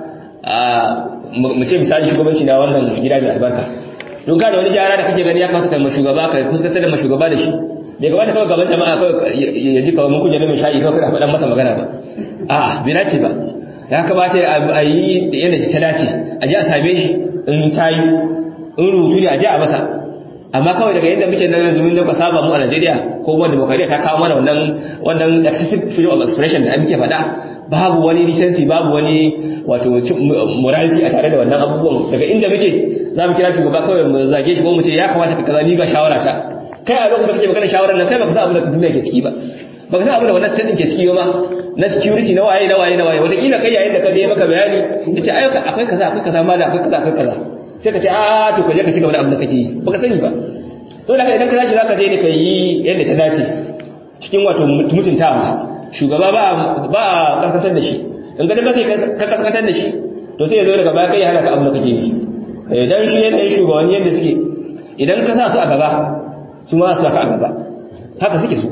mu ce misali shugabanci na wannan gida mai albarka don ka da wani gyara da kake gani ya kamata kai shugaba ka fuskantar da shugaba da shi bai kamata kawai gaban jama'a kawai ya ji kawai mun kujere mai shayi kawai kana faɗan masa magana ba a bai dace ba ya kamata a yi yadda ta dace a ji a same shi in ta yi in rubutu ne a ji a masa amma kawai daga yadda muke nan zumin da saba mu a Najeriya ko wanda demokradiya ta kawo mana wannan wannan excessive freedom of expression da muke faɗa babu wani license babu wani wato morality a tare da wannan abubuwan daga inda muke za mu kira shugaba kawai mu zage shi ko mu ce ya kamata ka kaza ni ga shawara ta kai a lokacin da kake magana shawarar nan kai baka san abin da duniya ke ciki ba baka san abin da wannan state ke ciki ba na security na waye na waye na waye wataƙila kai yayin da ka je maka bayani ya ce ayyuka akwai kaza akwai kaza ma da akwai kaza akwai kaza sai ka ce a to ka je ka ci gaba da abin da kake yi baka sani ba so da idan ka tashi zaka je ne ka yi yadda ta dace cikin wato mutuntawa shugaba ba ba kaskantar da shi in ga ba sai ka kaskantar da shi to sai ya zo daga baya kai ya hana ka abin da kake yi idan shi yanayin shugabanni yadda suke idan ka sa su a gaba su ma su ka a gaba haka suke so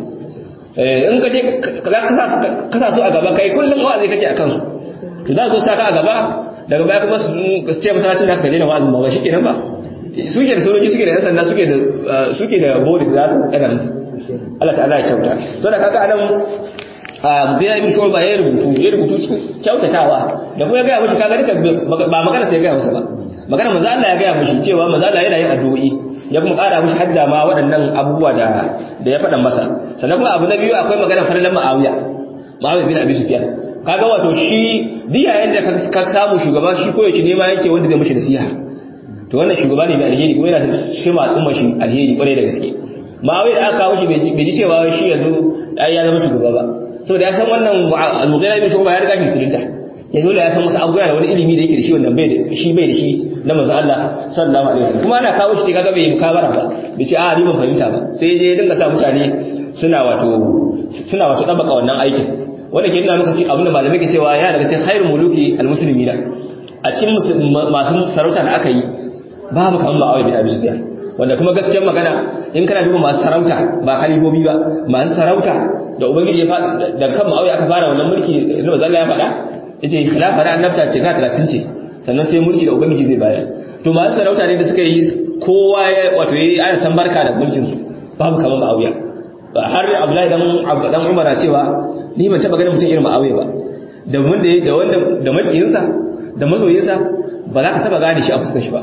in ka je ka sa su a gaba kai kullum wa'azi kake a kansu to za su sa ka a gaba daga baya kuma su ce masallacin da ka daina wa'azin ba ba shi kenan ba suke da sojoji suke da yan sanda suke da suke da boris za su kada Allah ta'ala ya kyauta to da kaga anan Mughira ibn Shu'ba ya rubutu ya rubutu cikin kyautatawa da kuma ya ga mishi kaga duka ba magana sai ya ga masa ba magana manzo Allah ya ga mishi cewa manzo Allah yana yin addu'o'i ya kuma ƙara mishi hadda ma waɗannan abubuwa da da ya faɗa masa sannan kuma abu na biyu akwai magana farlan Muawiya Muawiya bin Abi Sufyan kaga wato shi diya yanda ka samu shugaba shi koyaushe ne ma yake wanda zai mishi nasiha to wannan shugaba ne mai alheri kuma yana shi ma al'umma shi alheri kwarai da gaske Muawiya da aka kawo shi bai ji cewa shi yanzu ai ya zama shugaba ba saboda ya san wannan al-Mughira bin Shu'ba ya riga shi musulunta ya dole ya san wasu abubuwa da wani ilimi da yake da shi wanda bai da shi bai da shi na manzo Allah sallallahu alaihi wasallam kuma ana kawo shi kaga bai mukabara ba bai ce a ni ban fahimta ba sai je dinga sa mutane suna wato suna wato dabaka wannan aikin wanda ke nuna maka ci abinda malamai ke cewa ya daga cikin khairul muluki almuslimina a cikin masu sarauta da aka yi babu kamar Muawiya bin Abi Sufyan wanda kuma gaskiyar magana in kana duba masu sarauta ba khalifobi ba masu sarauta da ubangiji ya faɗa da kan Muawiya aka fara wannan mulki da manzo Allah ya faɗa yace khilafa da annabta ce ga 30 ce sannan sai mulki da ubangiji zai bayar to masu sarauta ne da suka yi kowa ya wato yayi ana san barka da mulkin su babu kamar Muawiya har Abdullahi dan dan Umar cewa ni ban taba ganin mutum irin Muawiya ba da wanda da wanda da makiyinsa da masoyinsa ba za ka taba gane shi a fuskar shi ba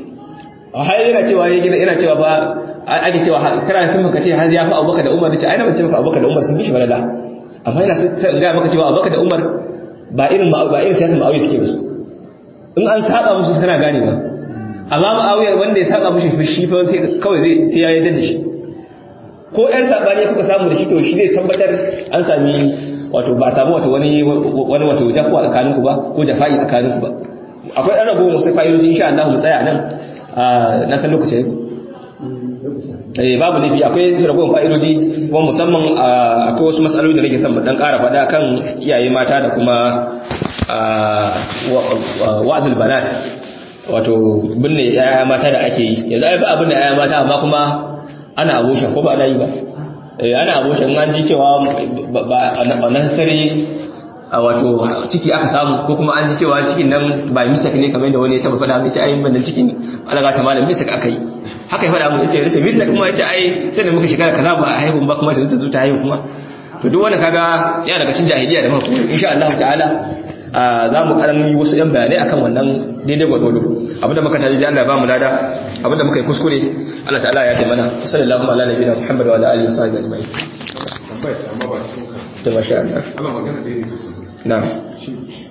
a har yana cewa yana cewa ba ake cewa kana sun maka ce har ya fi Abubakar da Umar ce ai na ban ce maka Abubakar da Umar sun bi shi balala amma yana sai ga maka cewa Abubakar da Umar ba irin ba irin siyasar Muawiya suke musu in an saba musu kana gane ba amma Muawiya wanda ya saba mushi shi fa sai kawai zai sai ya yarda da shi ko ɗan sabani kuka samu da shi to shi zai tabbatar an sami wato ba a samu wato wani wani wato jafuwa tsakanin ku ba ko jafa'i tsakanin ku ba akwai ɗan rago musu fa'idoji insha Allah mu tsaya nan na san lokacin eh babu laifi akwai ragowar fa'idoji kuma musamman akwai wasu matsaloli da nake son mu dan ƙara faɗa kan iyaye mata da kuma wa'adul banat wato binne yaya mata da ake yi yanzu ai ba abin da yaya mata amma kuma ana aboshin ko ba ana yi ba ana aboshin an ji cewa ba necessary a wato ciki aka samu ko kuma an ji cewa cikin nan ba misak ne kamar da wani ya taba faɗa mai ce ai ban cikin alaga ta malam misak aka yi haka ya faɗa mu yace yace misak kuma yace ai sai da muka shekara kaza ba a haihu ba kuma ta zo ta haihu kuma to duk wanda kaga yana daga cikin jahiliya da muka insha Allah ta'ala za mu karan yi wasu yan bayanai akan wannan daidai gwargwado abinda muka taji Allah ba mu lada abinda muka yi kuskure Allah ta'ala ya taimana sallallahu ala nabiyina Muhammad wa ala alihi wa sahbihi ajma'in tambaya amma ba cikin to masha Allah Allah magana da yake na'am